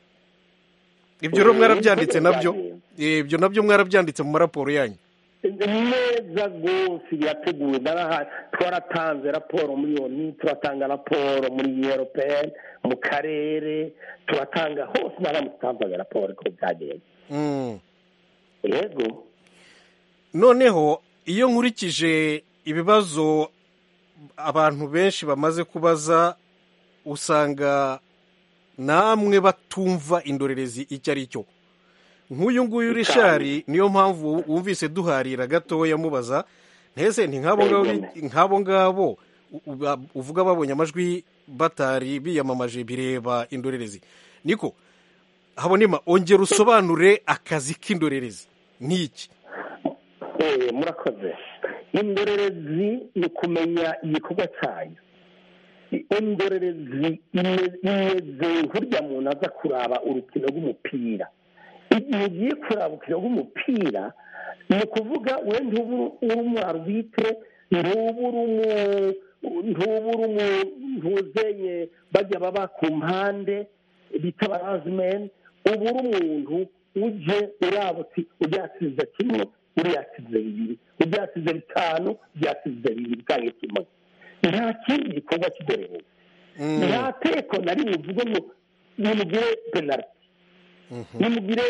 ibyo rero Mm, mwarabyanditse niko nabyo byagenze. Eh, ibyo nabyo mwarabyanditse mu maraporo yanyu neza rwose birateguwe naraha twaratanze raporo muri oni turatanga raporo muri europeyeni mu karere turatanga hose naramutanzaga raporo ko byagenze Mm. yego noneho iyo nkurikije ibibazo abantu benshi bamaze kubaza usanga namwe batumva indorerezi icyo ari cyo nk'uyu nguyu rishari niyo mpamvu wumvise duharira gatoya mubaza ntese ni nk'abo ngabo nk'abo ngabo u- u- uvuga babonye amajwi batari biyamamaje bireba indorerezi niko habonema ongera usobanure akazi k'indorerezi ni iki Eh, murakoze indorerezi ni ukumenya igikorwa cyayo I- indorerezi ime- imeze nk'urya muntu aza kuraba urukino rw'umupira igihe ugiye kuraba urukino rw'umupira ni ukuvuga we ntubu uri umwarubitire ntubu uri umu- ntubu uri umu- ntuzenye bajya baba ku mpande bita abarazimeni uba uri umuntu uje uraba uti uryasize kimwe uryasize bibiri uryasize bitanu uryasize bibiri cyangwa kimwe nta kindi gikorwa kidorereza nta teko na rimwe uvuga ngo nimugire penaliti nimugire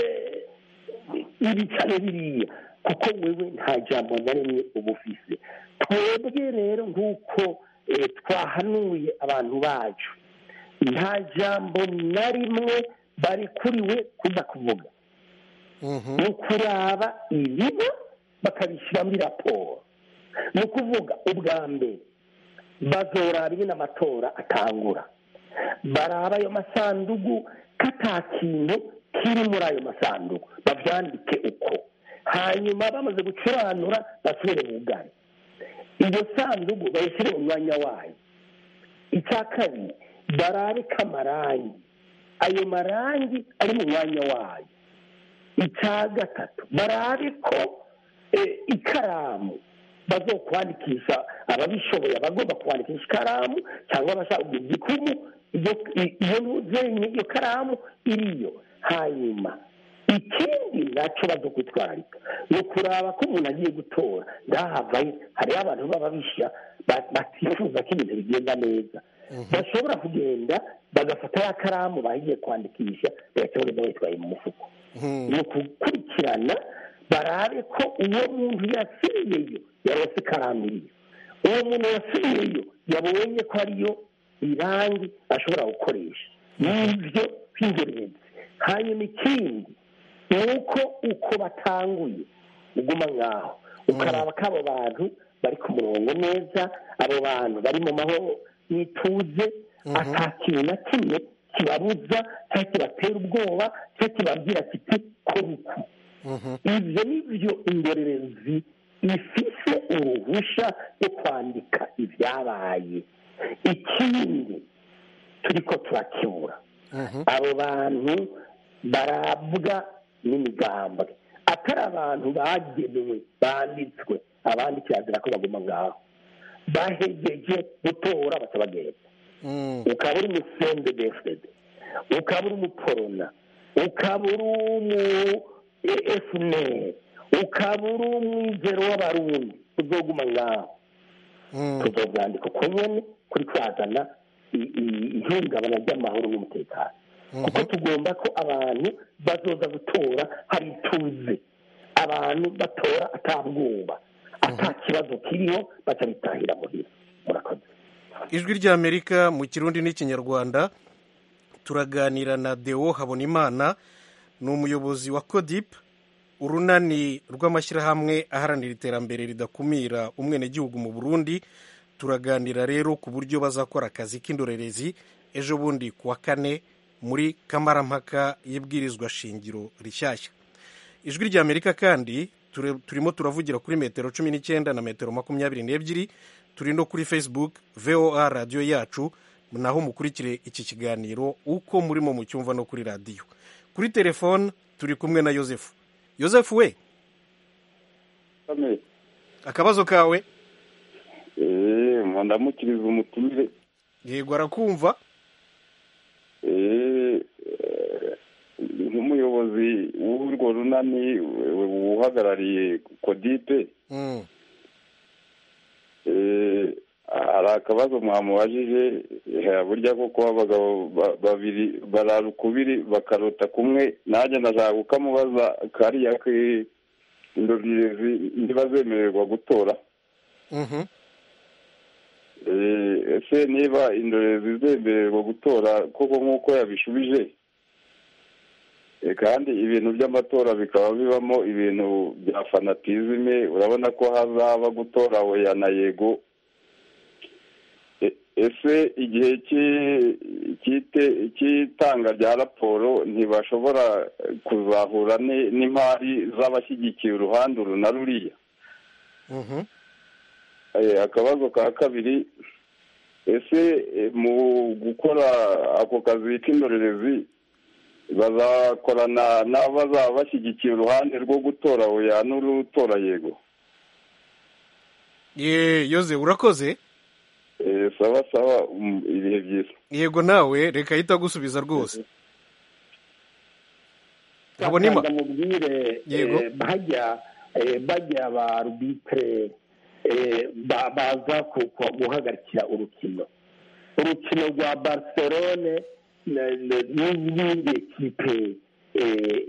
ibi cyane biriya kuko wewe nta jambo na rimwe uba ufise twebwe rero nk'uko eh, twahanuye abantu bacu nta jambo na rimwe barikuriwe kuza kuvuga ni ukuraba ibiba bakabishyira muri raporo ni ukuvuga ubwa mbere bazoraba ingene amatora atangura baraba ayo masandugu ko ata kintu kiri muri ayo masandugu babyandike uko hanyuma bamaze gucuranura basubire bugane iyo sandugu bayishyire mu mwanya wayo icya kabiri barabe ko amarangi ayo marangi ari mu mwanya wayo icya gatatu barabe ko eh, ikaramu bazokwandikisha ababishoboye abagomba kwandikisha ikaramu cyangwa abashaka kugira igikumu iyo- i- iyo ntuzenye iyo karamu iriyo hanyuma ikindi nacyo bazokwitwararika ni ukuraba ko umuntu agiye gutora ndahavayo hariho abantu baba bishyira ba- batifuza ko ibintu bigenda neza bashobora kugenda bagafata ya karamu bagiye kwandikisha bagahita bagenda bayitwaye mu mufuko ni ukukurikirana barabe ko uwo muntu yasubiyeyo yarose ikaramu iriyo uwo muntu yasubiyeyo yabonye ko ariyo irangi ashobora gukoresha n'ibyo by'ingenzi hanyuma ikindi ni uko uko batanguye uguma nk'aho ukaraba ko abo bantu bari ku murongo neza abo bantu bari mu mahoro n'ituze ata kintu na kimwe kibabuza cyangwa kibatera ubwoba cyangwa kibabwira kiti kora uku ibyo ni byo indorerezi ifise uruhushya rwo kwandika ibyabaye ikindi turiko turakibura abo bantu barabwa n'imigambwe atari abantu bagenewe banditswe abandi kirazira ko baguma ngaho bahegeje gutora baca bagenda ukaba uri umusembe defede ukaba uri umuporona ukaba uri umu efuneri ukaba uri umwizero w'abarundi uzoguma ngaho tuzobyandika uko nyene kuri kwazana i- i- ihungabana ry'amahoro n'umutekano kuko tugomba ko abantu bazoza gutora hari ituze abantu batora atabwoba ata kibazo kiriho baca bitahira muhira murakoze ijwi ry'amerika mu kirundi n'ikinyarwanda turaganira na deo habonimana ni umuyobozi wa codip urunani rw'amashyirahamwe aharanira iterambere ridakumira umwenegihugu mu burundi turaganira rero ku buryo bazakora akazi k'indorerezi ejo bundi ku wa kane muri kamarampaka y'ibwirizwa shingiro rishyashya ijwi ry'amerika kandi ture- turimo turavugira kuri metero cumi n'icyenda na metero makumyabiri n'ebyiri turi no kuri facebook voa radiyo yacu naho mukurikire iki kiganiro uko murimo mucyumva no kuri radiyo kuri telefone turi kumwe na yosefu yosefu we akabazo kawe eee ndamukiriza umutumire yego arakumva eee nk'umuyobozi w'urwo runani uhagarariye kodipe Mm, eee hari akabazo mwamubajije eh, burya koko abagabo ba- babiri barara ukubiri bakarota kumwe nanjye ndashaka kukamubaza kariya ki- indorerezi ntibazemererwa gutora Mhm. Eh, ese niba indorerezi zemererwa gutora koko nk'uko yabishubije eh, kandi ibintu by'amatora bikaba bibamo ibintu bya fanatizime urabona ko hazaba gutora oya na yego E- ese igihe cy'i- cy'ite- cy'itanga rya raporo ntibashobora kuzahura ni- n'impari z'abashyigikiye uruhande uru na ruriya Mhm. Eh, akabazo ka kabiri ese eh, mu gukora ako kazi k'indorerezi bazakorana n'abazaba bashyigikiye uruhande rwo gutora oya n'urutora yego ye yoze urakoze Eh, sawa sawa mm, ibihe byiza yego nawe reka ahita agusubiza rwose habonima ndamubwire Yego. eh, bajya eh, bajya ba rubitre eh, ba- baza ku- ku- guhagarikira urukino urukino rwa barcelone na- na- n'izindi ekipe eh,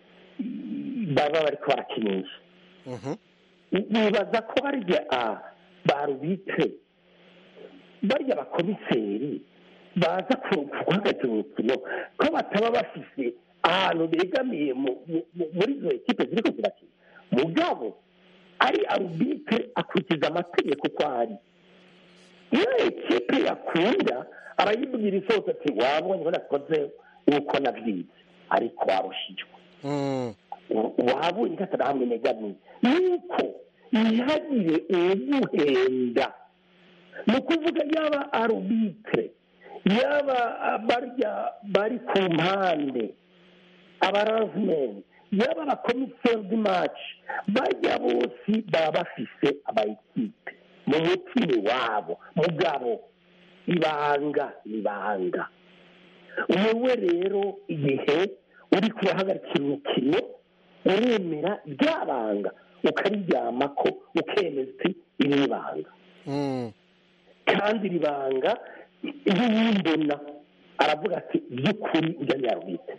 baba bariko barakinisha Mhm. nibaza ko barya a ba rubitre barya abakomiseri baza ku- guhagarika urukino ko bataba bafise ahantu begamiye mu- mu- mu- muri izo ekipe ziriko zirakina mugabo ari arubitire akurikiza amategeko uko ari iyo ekipe yakunda arayibwira isose ati wabonye ko nakoze uko nabyize ariko warushijwe Mm. wabonye ko atarahamwe negamiye nuko ntihagire uwuguhenda ni ukuvuga yaba arubitire yaba barya bari ku mpande abarazimeni yaba abakomiseri d'imaci bajya bose baba bafise abayikipe mu mutima iwabo mugabo ibanga ibanga wowe rero igihe uri kubahagarikira urukino uremera ryabanga ukariryamako ukemeza uti iri ni ibanga Mm. kandi iri banga iyo yimbona aravuga ati by'ukuri ujya nyarubite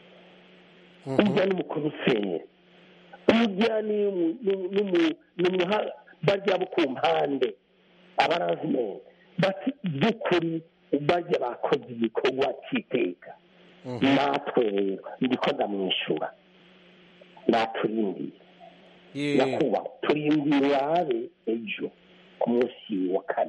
Mhm. ujya n'umukomiseri ujya n'umuha bajya bo ku mpande abarazimeni bati by'ukuri bajya bakoze igikorwa cy'iteka Mhm. natwe rero ndiko ndamwishyura naturindiye Ye. nyakubahwa turindiye urabe ejo ku munsi wa kane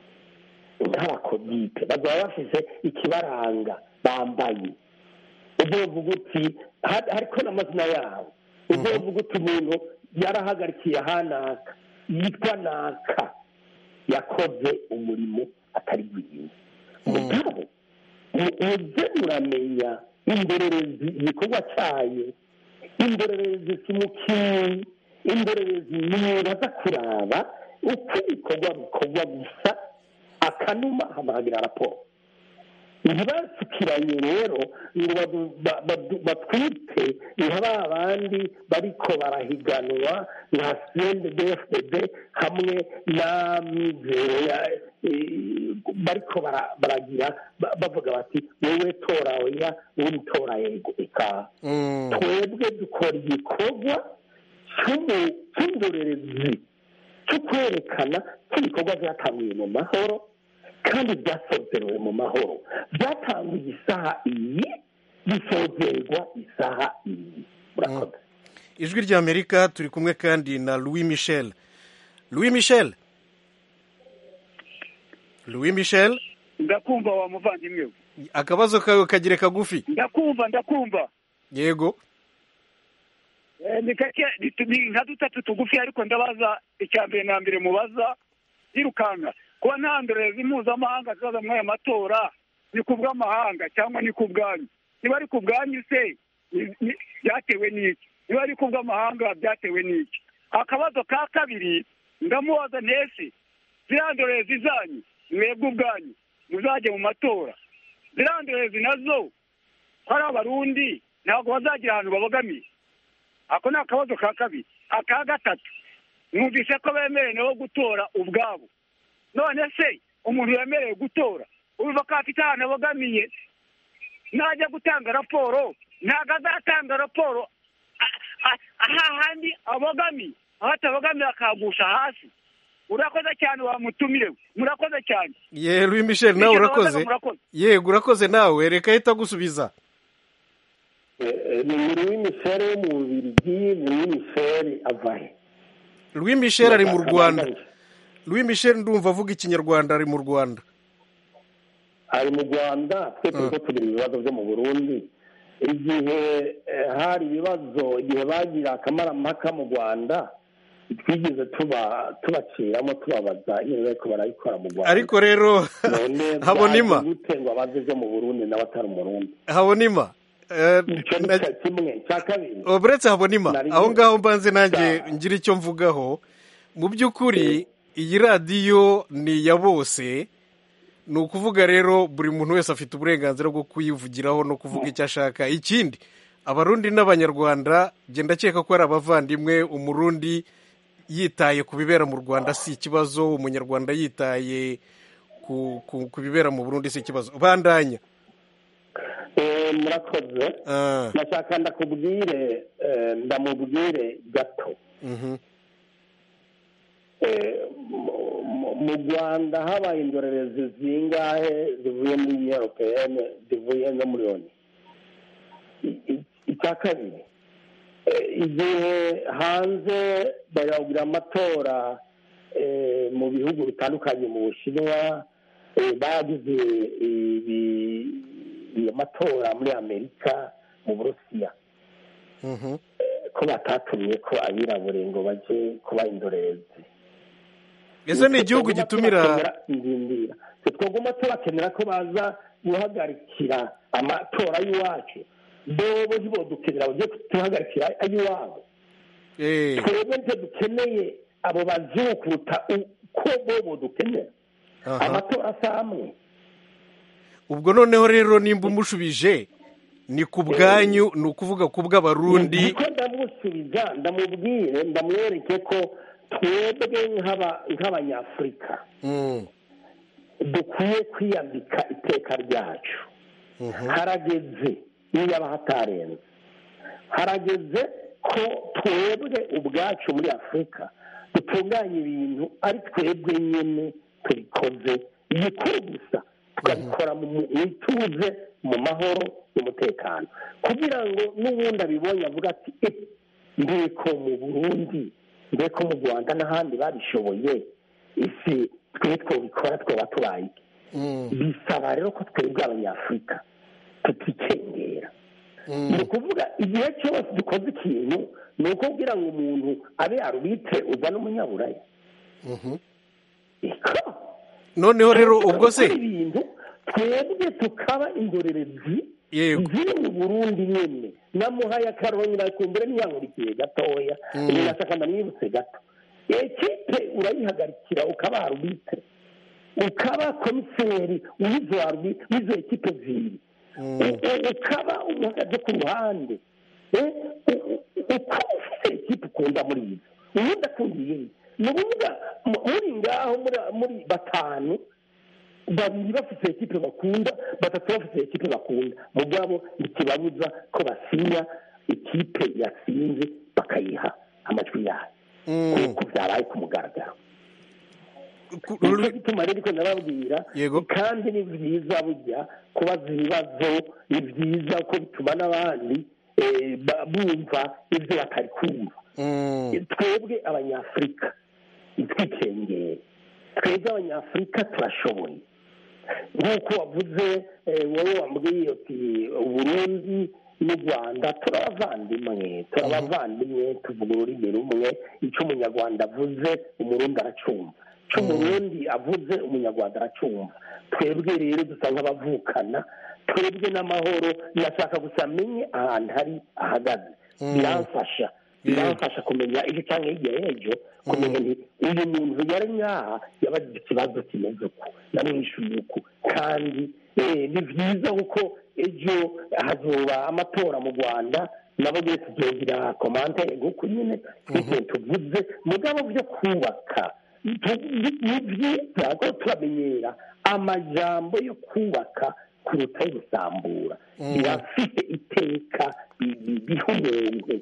nk'abakodite bazaba bafise ikibaranga bambaye uzovuga uti ha- hariko n'amazina yabo uzovuga uti umuntu yarahagarikiye ahanaka yitwa naka yakoze umurimo atari bwiza mugabo mu- muze muramenya indorerezi igikorwa cyayo indorerezi si umukinnyi indorerezi nibaza kuraba uko ibikorwa bikorwa gusa akanuma hamahagira raporo ntibasukiranye rero ngo badu- ba- badu- batwite nka ba bandi bariko barahiganwa nka cndfdd hamwe na mizero ya- eh, bariko bara- baragira ba- bavuga bati wowe tora oya undi tora yego eka Mm. twebwe dukora igikorwa cy'umu- cy'indorerezi cyo kwerekana ko ibikorwa byatangiye mu mahoro kandi byasozerewe mu mahoro byatangiye isaha iyi bisozerwa isaha iyi murakoze ijwi ry'amerika turi kumwe kandi na louis michel louis michel louis michel ndakumva wa muvandimwe we akabazo kawe kagire kagufi ndakumva ndakumva yego Eh, ni kake ni- ni nka dutatu tugufi ariko ndabaza icya mbere na mbere mubaza yirukanka kuba nta ndorerezi mpuzamahanga zizaza muri aya matora ni ku bw'amahanga cyangwa ni ku bwanyu niba ari ku bwanyu se ni- ni- byatewe n'iki niba ari ku bw'amahanga byatewe n'iki akabazo ka kabiri ndamubaza ntese ziriya ndorerezi zanyu mwebwe ubwanyu muzajya mu matora ziriya ndorerezi nazo ko ari abarundi ntabwo bazagira ahantu babogamiye ako ni akabazo ka kabiri aka gatatu mwumvise ko bemerewe gutora ubwabo none se umuntu wemerewe gutora urumva ko afite ahantu abogamiye najya gutanga raporo ntabwo azatanga raporo a- a- ahahandi abogamiye aho atabogamiye akagusha hasi urakoze cyane wamutumire we murakoze cyane ye louis michel nawe Michel, urakoze wabaga murakoze. yego urakoze nawe reka ahita agusubiza ni muri misere wo mu bubirigi muri misere avahe louis michel ari mu rwanda louis michel ndumva avuga ikinyarwanda ari mu rwanda ari mu rwanda twe turiko tugira ibibazo byo mu burundi igihe eh, hari ibibazo igihe bagira akamarampaka mu rwanda twigeze tuba tubaciramo tubabaza iyo bariko barabikora mu rwanda ariko rero none habonima byaje gute ngo abaze byo mu burundi nawe atari umurundi habonima eh, icyo ni na- cya kimwe cya kabiri Oh, buretse habonima Nari aho nzi- ngaho mbanze nanjye Sa- ngira icyo mvugaho mu by'ukuri iyi radiyo ni iya bose ni ukuvuga rero buri muntu wese afite uburenganzira bwo kuyivugiraho no kuvuga icyo ashaka ikindi abarundi n'abanyarwanda genda ndakeka ko ari abavandimwe umurundi yitaye ku bibera mu rwanda si ikibazo umunyarwanda yitaye ku, ku, ku bibera mu burundi si ikibazo bandanya Eh, murakoze Ah, nashaka ndakubwire eh, ndamubwire gato mhm. Eh, mu- mu- mu rwanda habaye indorerezi zingahe zivuye muri union europeyene zivuye no muri oni I- i- icya kabiri eh, igihe hanze baragira amatora eh, mu bihugu bitandukanye mu bushinwa eh, bagize ibi- iyo matora muri amerika mu burusiya Mhm. ko batatumye ko abirabure ngo baje kuba indorerezi ese ni igihugu gitumira ndindira twagomba tubakenera ko baza guhagarikira amatora y'iwacu bobo ntibodukenera bajye kutuhagarikira ay'iwabo Eh, twebwe ntibyo dukeneye abo bazungu kuruta uko bobo dukenera aha. amatora asa amwe ubwo noneho rero nimba umushubije ni ku bwanyu ni ukuvuga ku bw'abarundi niko ndamusubiza ndamubwire ndamwereke ko twebwe nk'aba- nk'abanyafurika Mm, dukwiye kwiyambika iteka ryacu mhm. harageze iyo yaba hatarenze harageze ko twebwe ubwacu muri afurika dutunganya ibintu ari twebwe nyine tubikoze ibikuru gusa tukabikora mu mu ituze mu mahoro n'umutekano kugira ngo n'ubundi abibonye avuga ati "Eh, ndeko mu burundi ndeko mu rwanda n'ahandi babishoboye isi twe twabikora twaba tubaye iki?" Mm, bisaba rero ko twebwe abanyafurika tutikengera mm. ni ukuvuga igihe cyose dukoze ikintu ni uko kugira ngo umuntu abe arubitse uza n'umunyaburaya Mhm. iko noneho rero ubwo se Gukora ibintu twebwe tukaba indorerezi yego ziri mu burundi nyine namuhaye akaronyi nakumbure ntiyankurikiye gatoya Mm. nashaka ndamwibutse gato ekipe urayihagarikira ukaba arubitse ukaba komiseri w'izo arubitse w'izo ekipe zibiri Mm, U- u- ukaba umuhagaze ku ruhande Eh, u- u- ukaba ufite ekipe ukunda muri izo ubundi akundiye ni ukuvuga mu- muri ngaho muri- muri batanu babiri bafite ekipe bakunda batatu bafite ekipe bakunda mugabo ntikibabuza ko basinya ikipe yatsinze bakayiha amajwi yayo mm. kuko byabaye ku mugaragaro Ku- nicyo gituma rero ariko ndababwira Yego. kandi ni byiza burya kubaza ibibazo ni byiza ko bituma n'abandi eh, ba- bumva ibyo batari kumva Mm, twebwe abanyafurika ntitwikengere twebwe abanyafurika turashoboye nk'uko wavuze eh, wowe wambwiye uti uburundi n'u rwanda turabavandimwe turabavandimwe tuvuga ururimi rumwe icyo umunyarwanda avuze umurundi aracumva icyo umurundi avuze umunyarwanda aracumva twebwe rero dusa nk'abavukana twebwe n'amahoro ndashaka gusa amenye ahantu hari ahagaze Mm. biramfasha biramfasha kumenya ejo cyangwa hirya y'ejo kumenya nti uyu muntu yari nyaha yabagize ikibazo kimeze uku namwishyuye uku kandi eh, ni byiza kuko ejo hazoba amatora mu rwanda nabo nyine tuzogira komande nguko nyine twese tuvuze mugabo byo kubaka tu- ni byiza ko turamenyera amajambo yo kubaka kuruta yo gusambura Mm. birafite iteka bi- bi- biha umuntu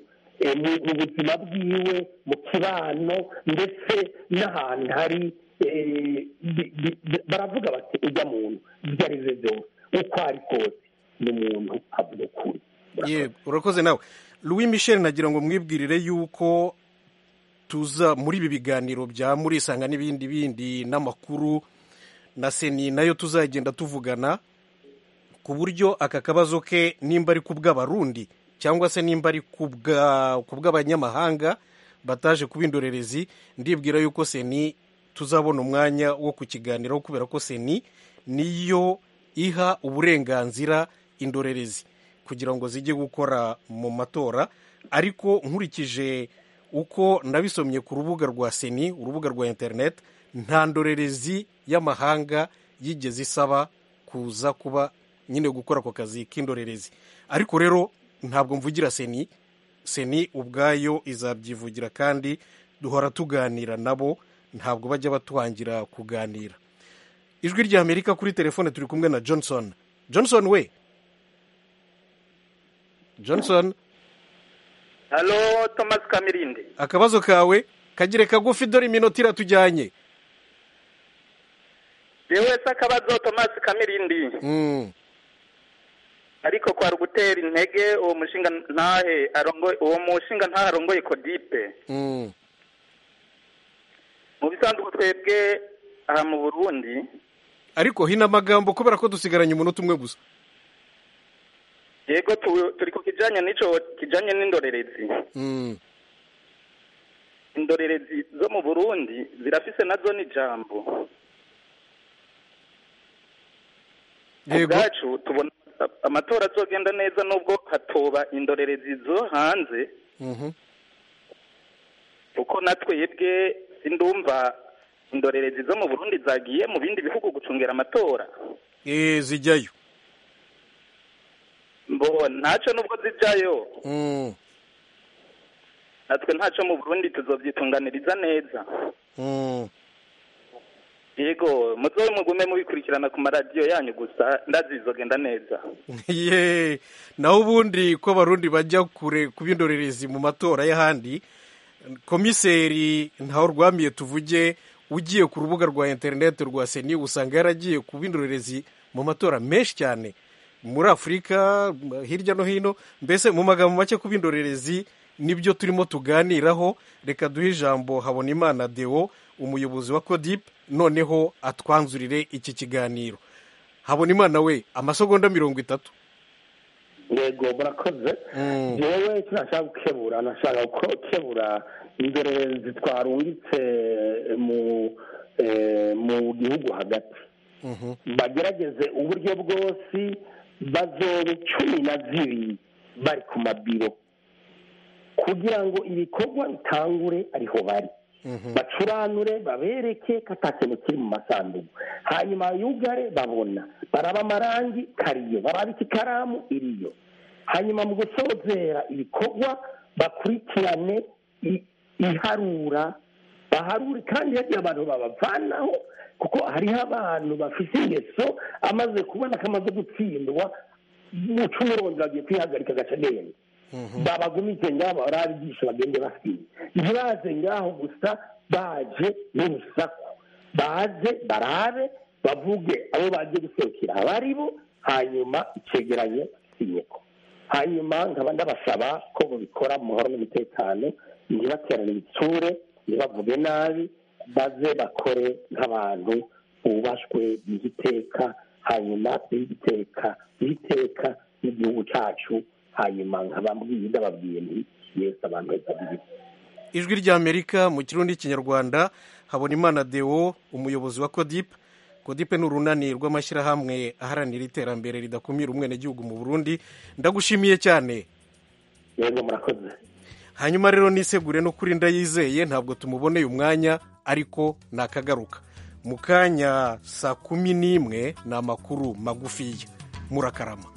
eh, mu mu buzima bwiwe mu kibano ndetse n'ahantu hari eh, bi- bi- bi- baravuga bati ujya muntu ibyo ari byo byose uko ari kose ni umuntu avuga ukuri yego urakoze nawe louis michel nagira ngo mwibwirire yuko tuza muri ibi biganiro bya murisanga n'ibindi bindi n'amakuru na seni nayo tuzagenda tuvugana ku buryo aka kabazo ke nimba ari ku bw'abarundi cyangwa se nimba ari ku bwa- ku bw'abanyamahanga bataje kuba indorerezi ndibwira yuko seni tuzabona umwanya wo kukiganiraho kubera ko seni niyo iha uburenganzira indorerezi kugira ngo zijye gukora mu matora ariko nkurikije uko nabisomye ku rubuga rwa seni urubuga rwa interineti nta ndorerezi y'amahanga yigeze isaba kuza kuba nyine gukora ako kazi k'indorerezi ariko rero ntabwo mvugira seni seni ubwayo izabyivugira kandi duhora tuganira nabo ntabwo bajya batwangira kuganira ijwi rya amerika kuri telefone turi kumwe na johnson johnson we johnson halo thomas kamirinde akabazo kawe kagire kagufi dore iminota iratujyanye yewe se akabazo thomas kamirindi Mm. ariko kwari ugutera intege uwo mushinga ntahe arongoye uwo mushinga ntahe arongoye kodipe Mm. mu bisanzwe twebwe aha mu burundi ariko hino amagambo kubera ko dusigaranye umunota umwe gusa yego tu- turi ku kijanye n'ico kijanye n'indorerezi Mm. indorerezi zo mu burundi zirafise nazo n'ijambo Yego. ubwacu tubona amatora azogenda neza nubwo hatoba indorerezi zo hanze Mhm. kuko na twebwe sindumva indorerezi zo mu burundi zagiye mu bindi bihugu gucungera amatora Eh, zijyayo mbo ntaco nubwo zijayo Mm. natwe ntaco mu burundi tuzovyitunganiriza neza Mm. yego muzobe mugume mubikurikirana ku maradiyo yanyu gusa ndazi bizogenda neza ye naho ubundi ko abarundi bajya kure kuba indorerezi mu matora y'ahandi komiseri ntaho rwamiye tuvuge ugiye ku rubuga rwa interineti rwa seni usanga yaragiye kuba indorerezi mu matora menshi cyane muri afurika hirya no hino mbese mu magambo make kuba indorerezi nibyo turimo tuganiraho reka duhe ijambo habonimana deo umuyobozi wa kodipe noneho atwanzurire iki kiganiro habonimana we amasegonda mirongo itatu yego murakoze jewe tunashaka gukebura nashaka gukebura indorerezi twarungitse mu eh, mu gihugu hagati bagerageze uburyo bwose bazobe cumi na zibiri bari ku mabiro kugira ngo ibikorwa bitangure ariho bari bacuranure babereke ko ata kintu kiri mu masanduku hanyuma yugare babona baraba amarangi kariyo baraba ikikaramu iriyo hanyuma mu gusozera ibikorwa bakurikirane i- iharura baharure kandi hagiye abantu babavanaho kuko hariho abantu bafite ingeso amaze kubona ko amaze gutsindwa muca umurongo bagiye kwihagarika agace agenda babagumize ngaho barabigisha bagende basinya ntibaze ngaho gusa baje n'urusaku baze barabe bavuge abo bagiye guserukira abari bo hanyuma icegeranyo sinyeko hanyuma nkaba ndabasaba ko babikora mu mahoro n'umutekano ntibaterane ibitsure ntibavuge nabi baze bakore nk'abantu bubashwe b'igiteka hanyuma b'igiteka b'igiteka n'igihugu cyacu hanyuma nkabambwiye ndababwiye nti yesu abantu bazabiri ijwi ry'amerika mu kirundi n'ikinyarwanda habonimana deo umuyobozi wa kodipe kodipe ni urunani rw'amashyirahamwe aharanira iterambere ridakumira umwenegihugu mu burundi ndagushimiye cyane yego murakoze hanyuma rero nisegure no kuri ndayizeye ntabwo tumuboneye umwanya ariko nakagaruka mu kanya saa kumi n'imwe ni amakuru magufiya murakarama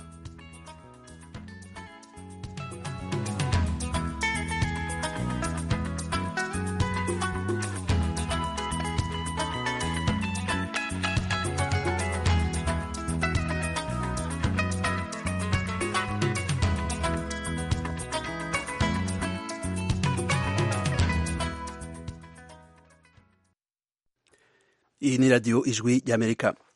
iyi ni radiyo ijwi ry'amerika